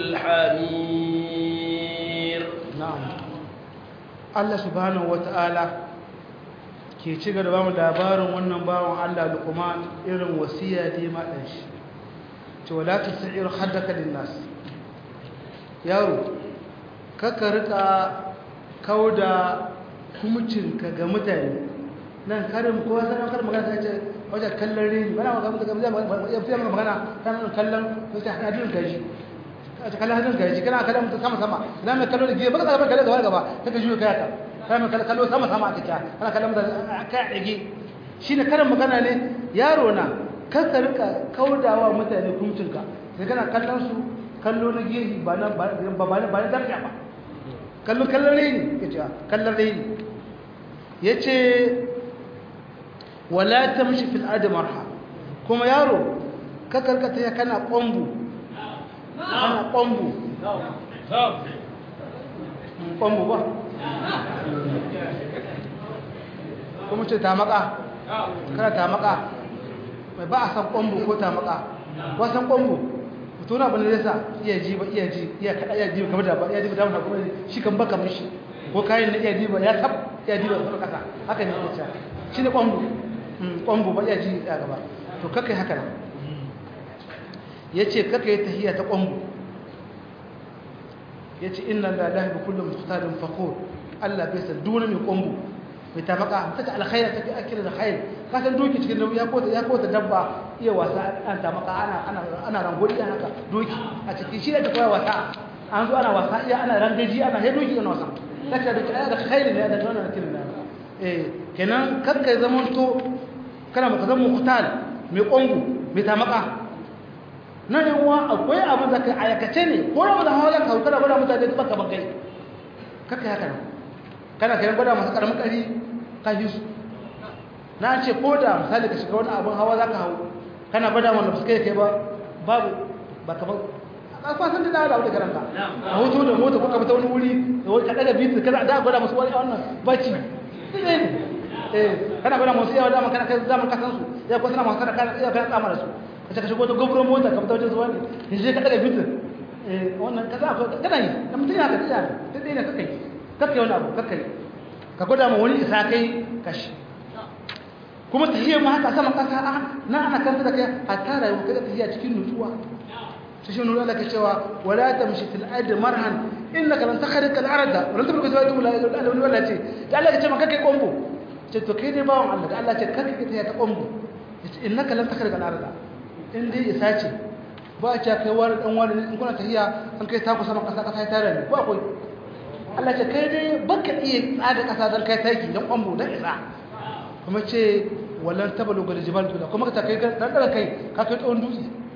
S1: الحمير
S2: نعم الله سبحانه وتعالى ke ci gaba da mu labarin wannan bawan Allah Luqman irin wasiya da ya madan shi to wala tusir haddaka linnas yaro kaka rika kauda kumcinka ga mutane nan karin kowa sanar karin magana sai ce wajen kallon rini bana magana magana ya fiye magana sanar kallon sai hadin gaji a ta kallon hadin gaji kana kallon mutum sama sama ina mai kallon da giya baka zaba kallon gaba gaba ta ka juyo kayaka kana mai kallon sama sama a kika kana kallon mutum kai a ɗage shi ne karin magana ne yaro na kaka rika kaudawa mutane kumcinka sai kana kallon su kallo na gehi ba na ba na darja ba kallon kallon rini ya ce kallon rini ya ce wala tamshi fil ardi marha kuma yaro ka karkata ya kana kombu kana kombu kombu ba kuma ce ta maka kana ta maka mai ba a san kombu ko ta maka ba san kombu mutuna bane zai sa iya ji ba iya ji iya kada iya ji kamar da ba iya ji da ba kuma shi kan baka mishi ko kayan na iya ji ba ya tab iya ji ba kuma kasa haka ne ke cewa shi ne kombu ƙwambo ba ya ji a gaba to kakai haka nan ya ce kakai yi tahiyya ta ƙwambo ya ce inna lalahi ba kullum muhtarin fakor allah bai san duna mai ƙwambo mai tamaka ta ta alkhaira ta fi akira da khair ka san doki cikin nauyi ya kota ya kota dabba iya wasa an tamaka ana ana ana rangoli ana haka doki a cikin shi da ta koya wasa an zo ana wasa iya ana rangaji ana he doki ana wasa daga da da khair ne da tona kin da eh kenan kakka zaman to kana maka zama mukhtal mai kongo mai tamaka nan yan uwa akwai abin da kai ayakace ne ko da wanda hawa ka hauka da gwada mutane baka bakai kakka haka nan kana kai gwada masu karamin kari ka yi su na ce ko da misali ka shiga wani abin hawa za ka hau kana gwada wanda su kai kai ba babu ba ka ba a kwasan da dawo da wata garanta a hoto da mota ko ka fita wani wuri da wani kaɗa da bitu kaza da gwada masu wani wannan bacci ne eh kana gwada masu yawa dama kana kai zaman kasan su ya ko suna masu kana kana iya kana tsama da su ka ka shigo da gobro mota ka fita wajen zuwa ne ya je kaɗa da bitu eh wannan kaza kana yi da mutum ya ka tsaya ta dai ne kaka yi kaka yi wani abu kaka yi ka gwada ma wani isa kai kashi kuma tahiyar ma haka sama kasa a na ana kanta da kai a tara yau kada tahiyar cikin nutsuwa shi shi nuna laka cewa wala tamshi fil ardi marhan innaka lan takhriqa al arda wa lan tabruka zawatu la ilaha illa wala ce da Allah ya ce maka kai kombo ce to kai dai bawon Allah da Allah ce kaka kai tahiyar ta kombo yace innaka lan takhriqa al arda in dai isa ce ba a ce kai wani dan wani in kuna tahiya an kai taku sama kasa kasa ya tare ne ba akwai Allah ce kai dai baka iya tsada kasa don kai taki don kwambo don isa kuma ce wallan tabalu ga jibal tula kuma ka kai dan dara kai ka kai tsawon dutse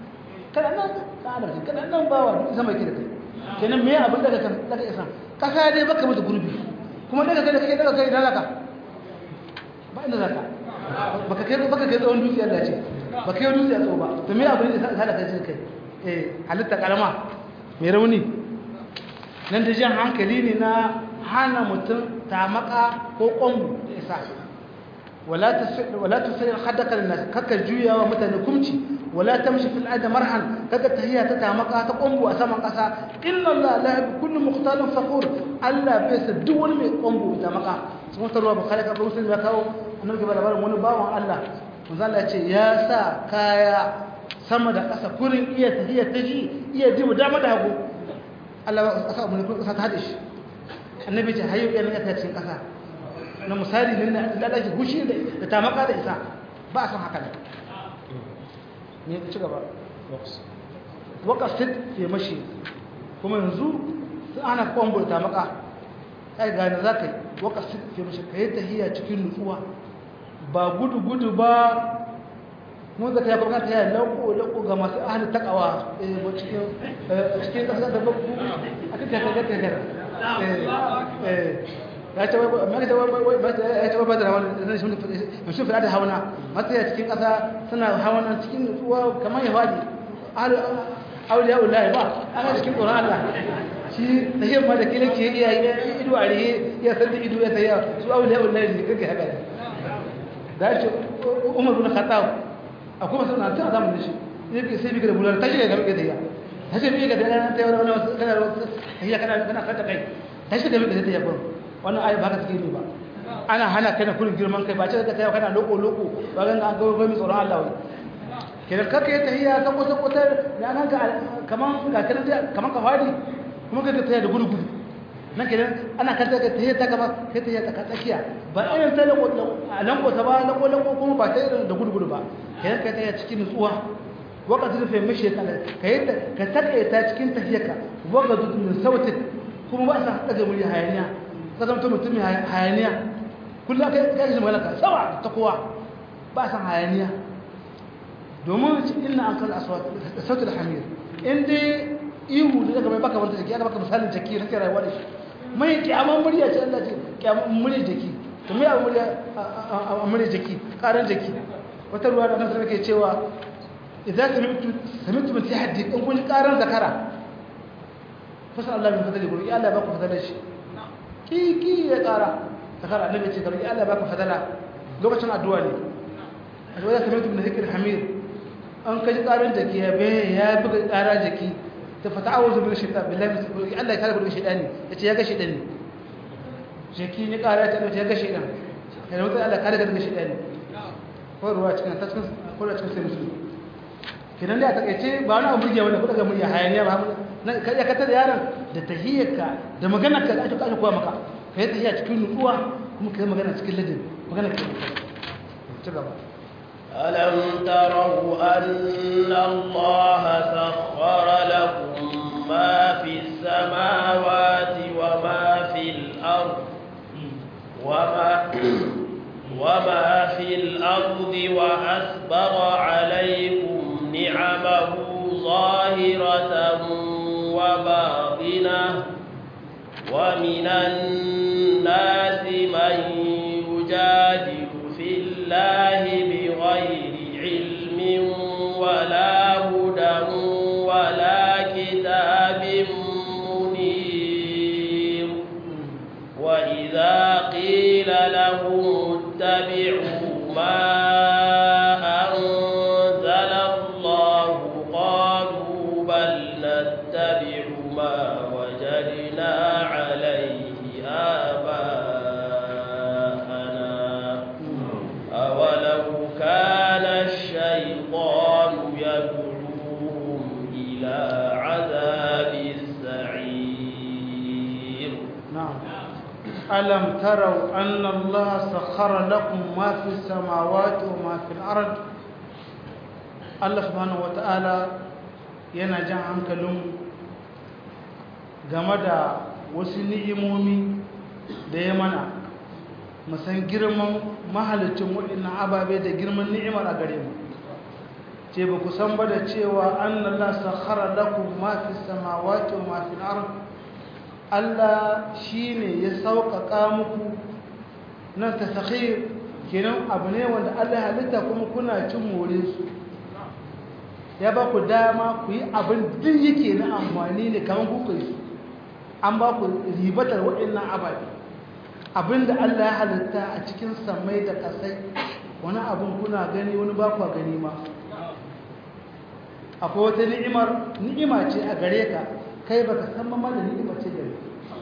S2: kana nan ka adam kana nan bawa duk sama yake da kai kenan me abin daga kan daga isa kasa dai baka mutu gurbi kuma daga kai da kake daga kai idan zaka ba inda zaka baka kai baka kai tsawon dutse Allah ce baka kai dutse a tsawo ba to me abin da sa da kai kai eh halitta karama mai rauni nan da jan hankali ne na hana mutum tamaka ko kwambu da isa wala tusayir haddaka linnas kaka juya wa mutane kumci wala tamshi fil ardi marhan kaka tahiya ta tamaka ta kwambu a saman kasa inna allah la yuhibbu kullu mukhtalin fakhur allah bai sa duk wani mai kwambu ta maka sun wata ruwa bukhari ka muslim ya kawo annabi ba labarin wani bawan allah manzo allah ya ce ya sa kaya sama da kasa kurin iya tahiya ta ji iya ji mu dama da hagu allah ba sa mun kasa ta hade shi annabi ce hayo yana ta cikin kasa na misali ne na lalace hushi da tamaka da isa ba a san haka ne ne ci gaba wakasit ke mashi kuma yanzu sun ana kwambo da tamaka kai gane za ka yi wakasit ke mashi ka yi tahiya cikin nutsuwa ba gudu-gudu ba mun zaka ya kuma ta yi lauko ga masu ahalin takawa cikin ƙasa da babu a kan kakakakakar ya ce wai ba da wani sun fi da hauna masu ya cikin ƙasa suna hauna cikin nutsuwa kamar ya faɗi auliya ullahi ba ana cikin tsoron Allah shi da yin ma da kila ke iya ido a rihe ya san da ido ya tsaye su auliya ullahi ne kake haka da ya ce umar bin khattab akwai masu na tun a zamanin shi yake sai bi ga bular ta shiga gaba ga ta ce bi ga da ta yi wani wasu kana kana kana kana kanta kai ta shiga gaba ga ta yi wannan ayi ba ka take ba ana hana kai na kullun girman kai ba ce ka tayi kana loko loko ba ga an gawo mai tsoron Allah wai kenan kaka yi tahiyya ta kusa kusa da an ga kaman ga kana kaman ka fadi kuma ka tahiyya da gudu gudu nan kenan ana kanta ka tahiyya ta gaba kai tahiyya ta tsakiya ba irin ta lako a lanko ta ba lako lako kuma ba ta irin da gudu gudu ba kenan ka tahiyya cikin nutsuwa waka zurfe mishi ka yi ka takaita cikin tahiyyarka waka min sautin kuma ba sa daga murya hayaniya ka zama mutum mai hayaniya kullum aka yi shi malaka sawa ta kowa ba san hayaniya domin ina an kan sautul hamir inda ihu da daga mai baka wanda jaki aka baka misalin jaki na kai rayuwa da shi mai kyaman murya ce Allah ce kyaman murya jaki to mai abu murya a murya jaki karan jaki wata ruwa da nasara ke cewa idan samitu samitu min tahaddi in kun karan zakara fasa Allah min fadali gurin Allah ba ku fadala shi kiki ya kara zakara annabi ce garki Allah ba ku fadala lokacin addu'a ne a wajen samitu min zikr hamir an kaji karan jaki ya be ya buga kara jaki ta fata awuzu bil shaitan billahi Allah ya kare daga shaitani yace ya ga shaitani jaki ne kara ta ya ga shaitan yana mutum Allah kare daga shaitani ko ruwa cikin ta cikin ko da cikin sai musulmi kidan da ta kace ba wani abu burge wanda kuka ga murya hayaniya ba na kai ka tada yaron da tahiyyarka da maganar ka da aka kaje koya maka kai tahiyya cikin nutsuwa kuma kai magana cikin ladin magana ke ci gaba
S1: ألم تروا أن الله سخر لكم ما في السماوات وما في الأرض وما, وما في الأرض وأسبغ عليكم نعمه ظاهرة وباطنة ومن الناس من يجادل في الله بغير علم ولا هدى ولا كتاب منير وإذا قيل لهم اتبعوا ما أنزل الله قالوا بل نتبع ما وجدنا عليه آباءنا أولو كان الشيطان يدعوهم إلى عذاب السعير
S2: نعم ألم تروا أن الله سخر لكم ما في السماوات وما في الأرض الله سبحانه وتعالى yana jan hankalin game da wasu ni'imomi da ya mana musan girman mahalicin waɗannan ababe da girman ni'imar a gare mu ce ba ku san ba da cewa annallah sakhara lakum ma fi samawati wa ma fi al-ard Allah shine ya sauƙaƙa muku nan tasakhir kenan abu ne wanda Allah ya halitta kuma kuna cin more su ya ba ku dama ku yi abin duk yake na amfani ne kamar kuka yi an ba ku ribatar waɗannan ababe abinda Allah ya halitta a cikin samai da ƙasai wani abin kuna gani wani ba ku gani ma akwai wata ni'imar ni'ima ce a gare ka kai baka san ma da ni'ima ce gare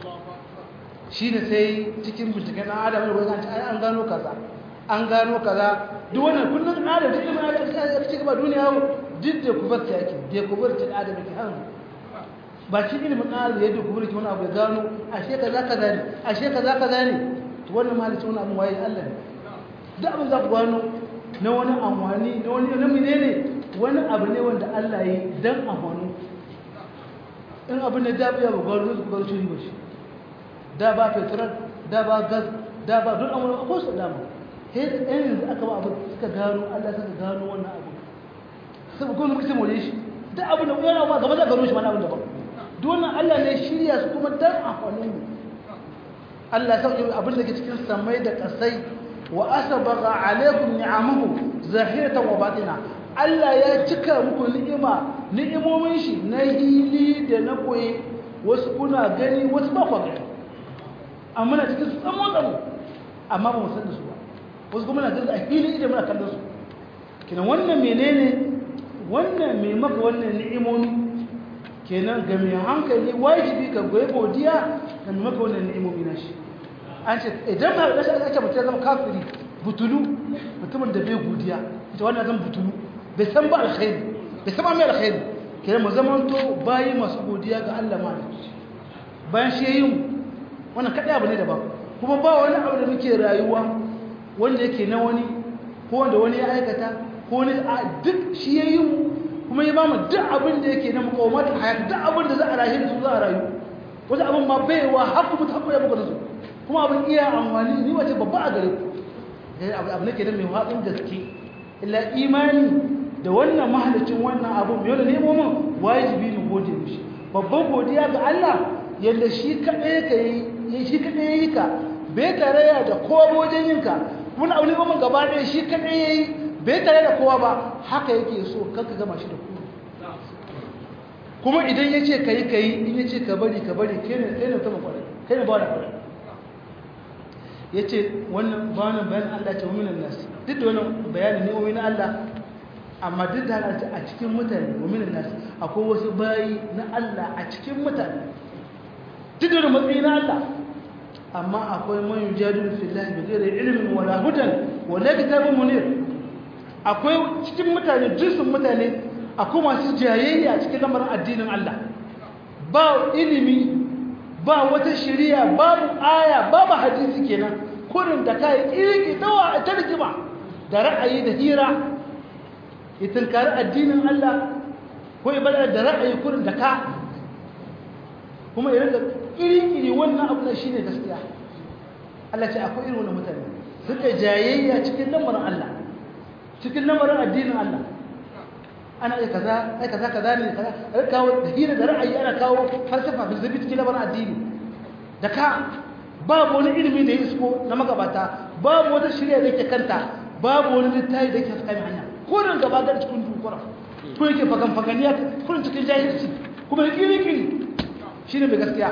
S2: shi ne sai cikin binciken ɗan adam ne wani an gano kaza an gano kaza duk wannan kullum adam da ilimin adam ya ci gaba duniya duk da kubar ta yake da kubar ta adam ke hannu ba shi ilimin adam yadda kubar ki wani abu ya gano ashe kaza kaza ne ashe kaza kaza ne to wannan malice wani abu waye Allah ne duk abin za ku gano na wani amfani na wani na menene wani abu ne wanda Allah ya yi dan amfani in abin da da ya ba gano ku bar shi ba shi da ba petrol da ba gas da ba duk amma ko su dama sai da ɗan yanzu aka ba abu suka gano Allah suka gano wannan abu sai kuma muka more shi duk abin da yana ma gaba za gano shi mana abin da ba duk wannan Allah ne shirya su kuma dan amfanin mu Allah ya sauke abin da ke cikin samai da kasai wa asbaga alaikum ni'amahu zahiratan wa batina Allah ya cika muku ni'ima ni'imomin shi na hili da na koyi wasu kuna gani wasu ba ku gani amma na cikin su tsamo tsamo amma ba mu san da su ba wasu kuma na gaza a fili idan muna kallon su kenan wannan menene wannan mai maka wannan ni'imomi kenan ga mai hankali wajibi ka goyi godiya ga mai maka wannan ni'imomi na shi an ce idan ba da shi ake mutum zama kafiri butulu mutumin da bai godiya ita wannan zan butulu bai san ba alkhairi bai san ba mai alkhairi kenan mu zamanto bayi masu godiya ga Allah ma bayan shi yayin wannan kadai abu ne daban kuma ba wani abu da muke rayuwa wanda yake na wani ko wanda wani ya aikata ko wani a duk shi ya yi kuma ya ba mu duk abin da yake na makawamat hayat duk abin da za a rayu da su za a rayu wasu abin ma baiwa haku mutu haku ya buga da su kuma abin iya amfani ni wace babba a gare ku abu nake da mai haɗin gaske illa imani da wannan mahalicin wannan abu mai wani nemo min wajibi ne gode mishi babban godiya ga Allah yadda shi kaɗai ka yi shi kaɗai ya yi ka bai tarayya da kowa wajen yinka wani abu ne ba gaba ɗaya shi kaɗai ya yi bai tare da kowa ba haka yake so kanka gama shi da kuma kuma idan ya ce ka yi ka yi in ya ce ka bari ka bari kai ne kai ne ta makwarai kai ne ba da kwarai ya ce wannan bayanin bayanin Allah ce waminan nasi duk da wannan bayanin ne waminan Allah amma duk da haka a cikin mutane waminan nasi akwai wasu bayi na Allah a cikin mutane duk da matsayi na Allah amma akwai man yujadilu fillahi bi ghairi ilmin wala hudan wala kitabun munir akwai cikin mutane jinsin mutane akwai masu jayayya cikin lamarin addinin Allah ba ilimi ba wata shari'a babu aya babu hadisi kenan kurin da kai kirki dawa ta rigima da ra'ayi da hira ya tunkari addinin Allah ko ibada da ra'ayi kurin da ka kuma irin da iri-iri wannan abu da shi ne gaskiya Allah ce akwai irin wani mutane suka jayayya cikin lamarin Allah cikin lamarin addinin Allah ana ai kaza ai kaza kaza ne kaza ai kawo da hira da ra'ayi ana kawo falsafa filsafi cikin lamarin addini da ka babu wani ilimi da ya isko na magabata babu wata shirya da yake kanta babu wani littafi da yake tsakanin hanya ko da gaba ga cikin dukura ko yake fagan faganiya kullun cikin jahilci kuma yake yake shine mai gaskiya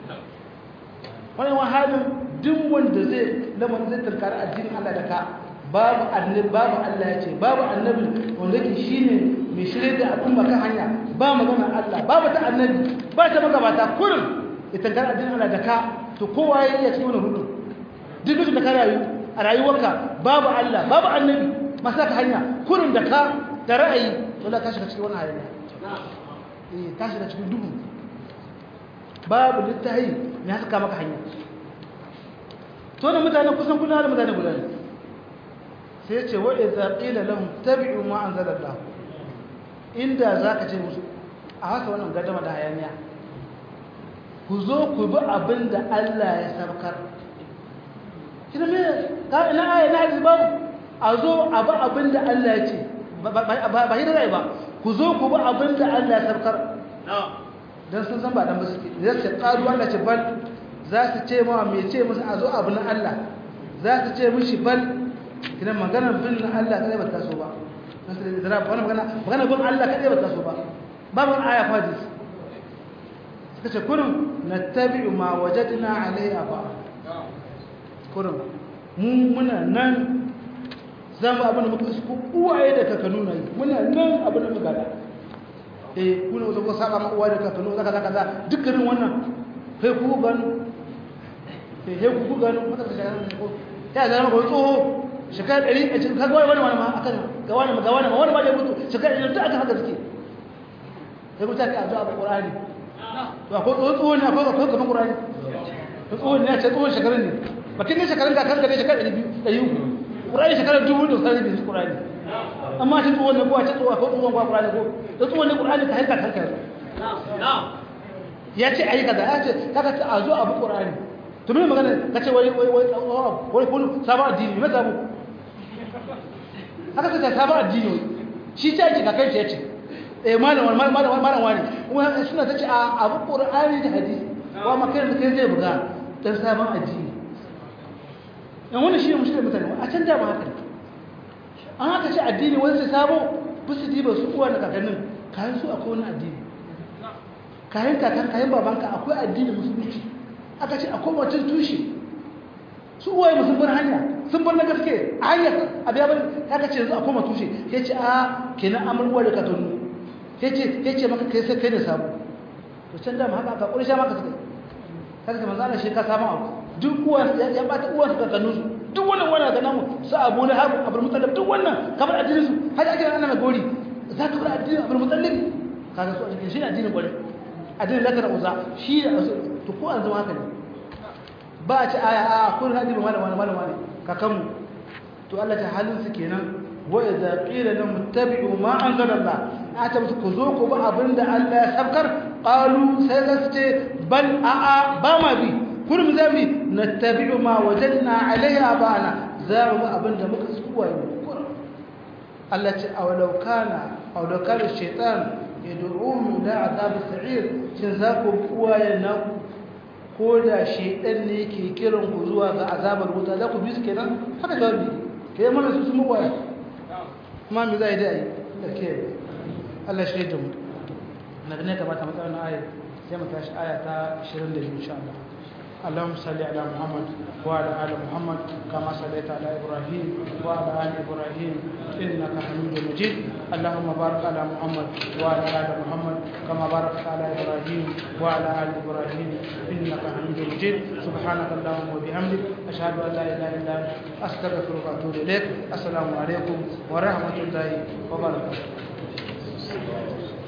S2: wannan wahalin duk wanda zai lamarin zai tunkari addinin Allah da ka babu annabi babu Allah ya ce babu annabi wanda yake shine mai shirye da al'umma kan hanya ba magana Allah babu ta annabi ba ta magabata kurin ya tunkari addinin Allah da ka to kowa ya iya cikin wannan rudu duk lokacin da ka rayu a rayuwarka babu Allah babu annabi masa ka hanya kurin da ka da ra'ayi wala ka shiga cikin wannan hayaniya eh ka shiga cikin duhu babu littahi ne ya saka maka hanya to ne mutane kusan kullum da mutane guda ne sai ce wa idza qila lahum tabi'u ma anzala Allah inda zaka ce musu a haka wannan gadama da hayaniya ku zo ku bi abinda Allah ya sarkar kina me ka ina aya na hadisi babu a zo a bi abinda Allah ya ce ba yi rai ba ku zo ku ba abin da Allah ya sabkar don sun san ba dan ba suke za su ƙaru Allah ce bal za su ce ma mai ce musu a zo abu na Allah za su ce mishi bal idan maganar bin na Allah kadai ba ta so ba magana magana bin Allah kadai ba ta so ba babu aya fadis suka ce kurin nattabi'u ma wajadna alaihi aba kurin mu muna nan zama abin da muka su uwaye da kakanu na yi muna nan abin da muka da eh kuna wasu kuka saba ma uwaye da kakanu zaka zaka za dukkanin wannan kai ku gano eh he ku gano maka da shayar ko ya zama ko tsoho shekara 100 a cikin kaga wani wani ma akan ga wani ga wani ma wani ma da mutu shekara 100 duk aka haka suke sai ku ta kai addu'a Qur'ani to akwai tsoho ne akwai akwai kaman Qur'ani tsoho ne ya ce tsoho shekarun ne bakin ne shekarun kakan ka ne shekara 200 300 Qur'ani shekara dubu da sai bin Qur'ani amma shi tsohon ne ko a ce tsohon ko tsohon ko Qur'ani ko da tsohon ne Qur'ani ka hanka kanka ya ce ayi kaza ya ce kaga ta azo abu Qur'ani to me magana kace wai wai wai wai kullu sabon addini me sabu haka kace sabon addini shi ta yake kakan shi yace eh malam malam malam malam wani kuma suna tace a abu Qur'ani da hadisi wa makai da kai zai buga dan sabon addini yan wani shi ne mushkilar mutane a can da ba haka ne an haka ce addini wani sai sabo bisu diba su uwa da kakannin kayan su akwai wani addini kayan kakan kayan babanka akwai addini musulunci aka ce akwai wacin tushe su uwaye sun bar hanya sun bar na gaske a hanya a biya bari aka ce yanzu akwai tushe ya ce a kenan amurwa da kakannu ya ce maka kai sai kai da sabo to can da ma haka aka ƙurisha maka suka kaga kamar zana shi ka samu abu duk uwan ya bata uwan su kakannu su duk wannan wannan ga namu su abu na habu abul mutallab duk wannan kamar addinin su har ake ana mai gori za ka bar addinin abul mutallab kaga su a cikin shi ne addinin gwale addinin laka da uza shi da to ko an zama haka ne ba a ci aya a kun addinin malam wani malam wani kakanmu to Allah ta halin su kenan wa idza qila lahum ittabi'u ma anzalallah ata musu ku zo ku ba abinda Allah ya sabkar qalu sai za su ce bal a'a ba ma bi kullum zabi nattabi'u ma wajadna alayhi abana za mu abinda muka tsuwa yi Allah ce awalau kana awalau kana shaytan yad'uhum ila azab sa'ir shin za ku uwaye na ko da shaytan ne yake kiran ku zuwa ga azabar wuta za ku bi su kenan haka jawabi kai mana su sun uwaye kuma me zai dai da ke Allah shi da mu na ne kamata mu tsaya ayat sai mu tashi aya ta 22 insha Allah اللهم صل على محمد وعلى ال محمد كما صليت على ابراهيم وعلى ال ابراهيم انك حميد مجيد اللهم بارك على محمد وعلى ال محمد كما باركت على ابراهيم وعلى ال ابراهيم انك حميد مجيد سبحانك اللهم وبحمدك اشهد ان لا اله الا انت استغفرك واتوب اليك السلام عليكم ورحمه الله وبركاته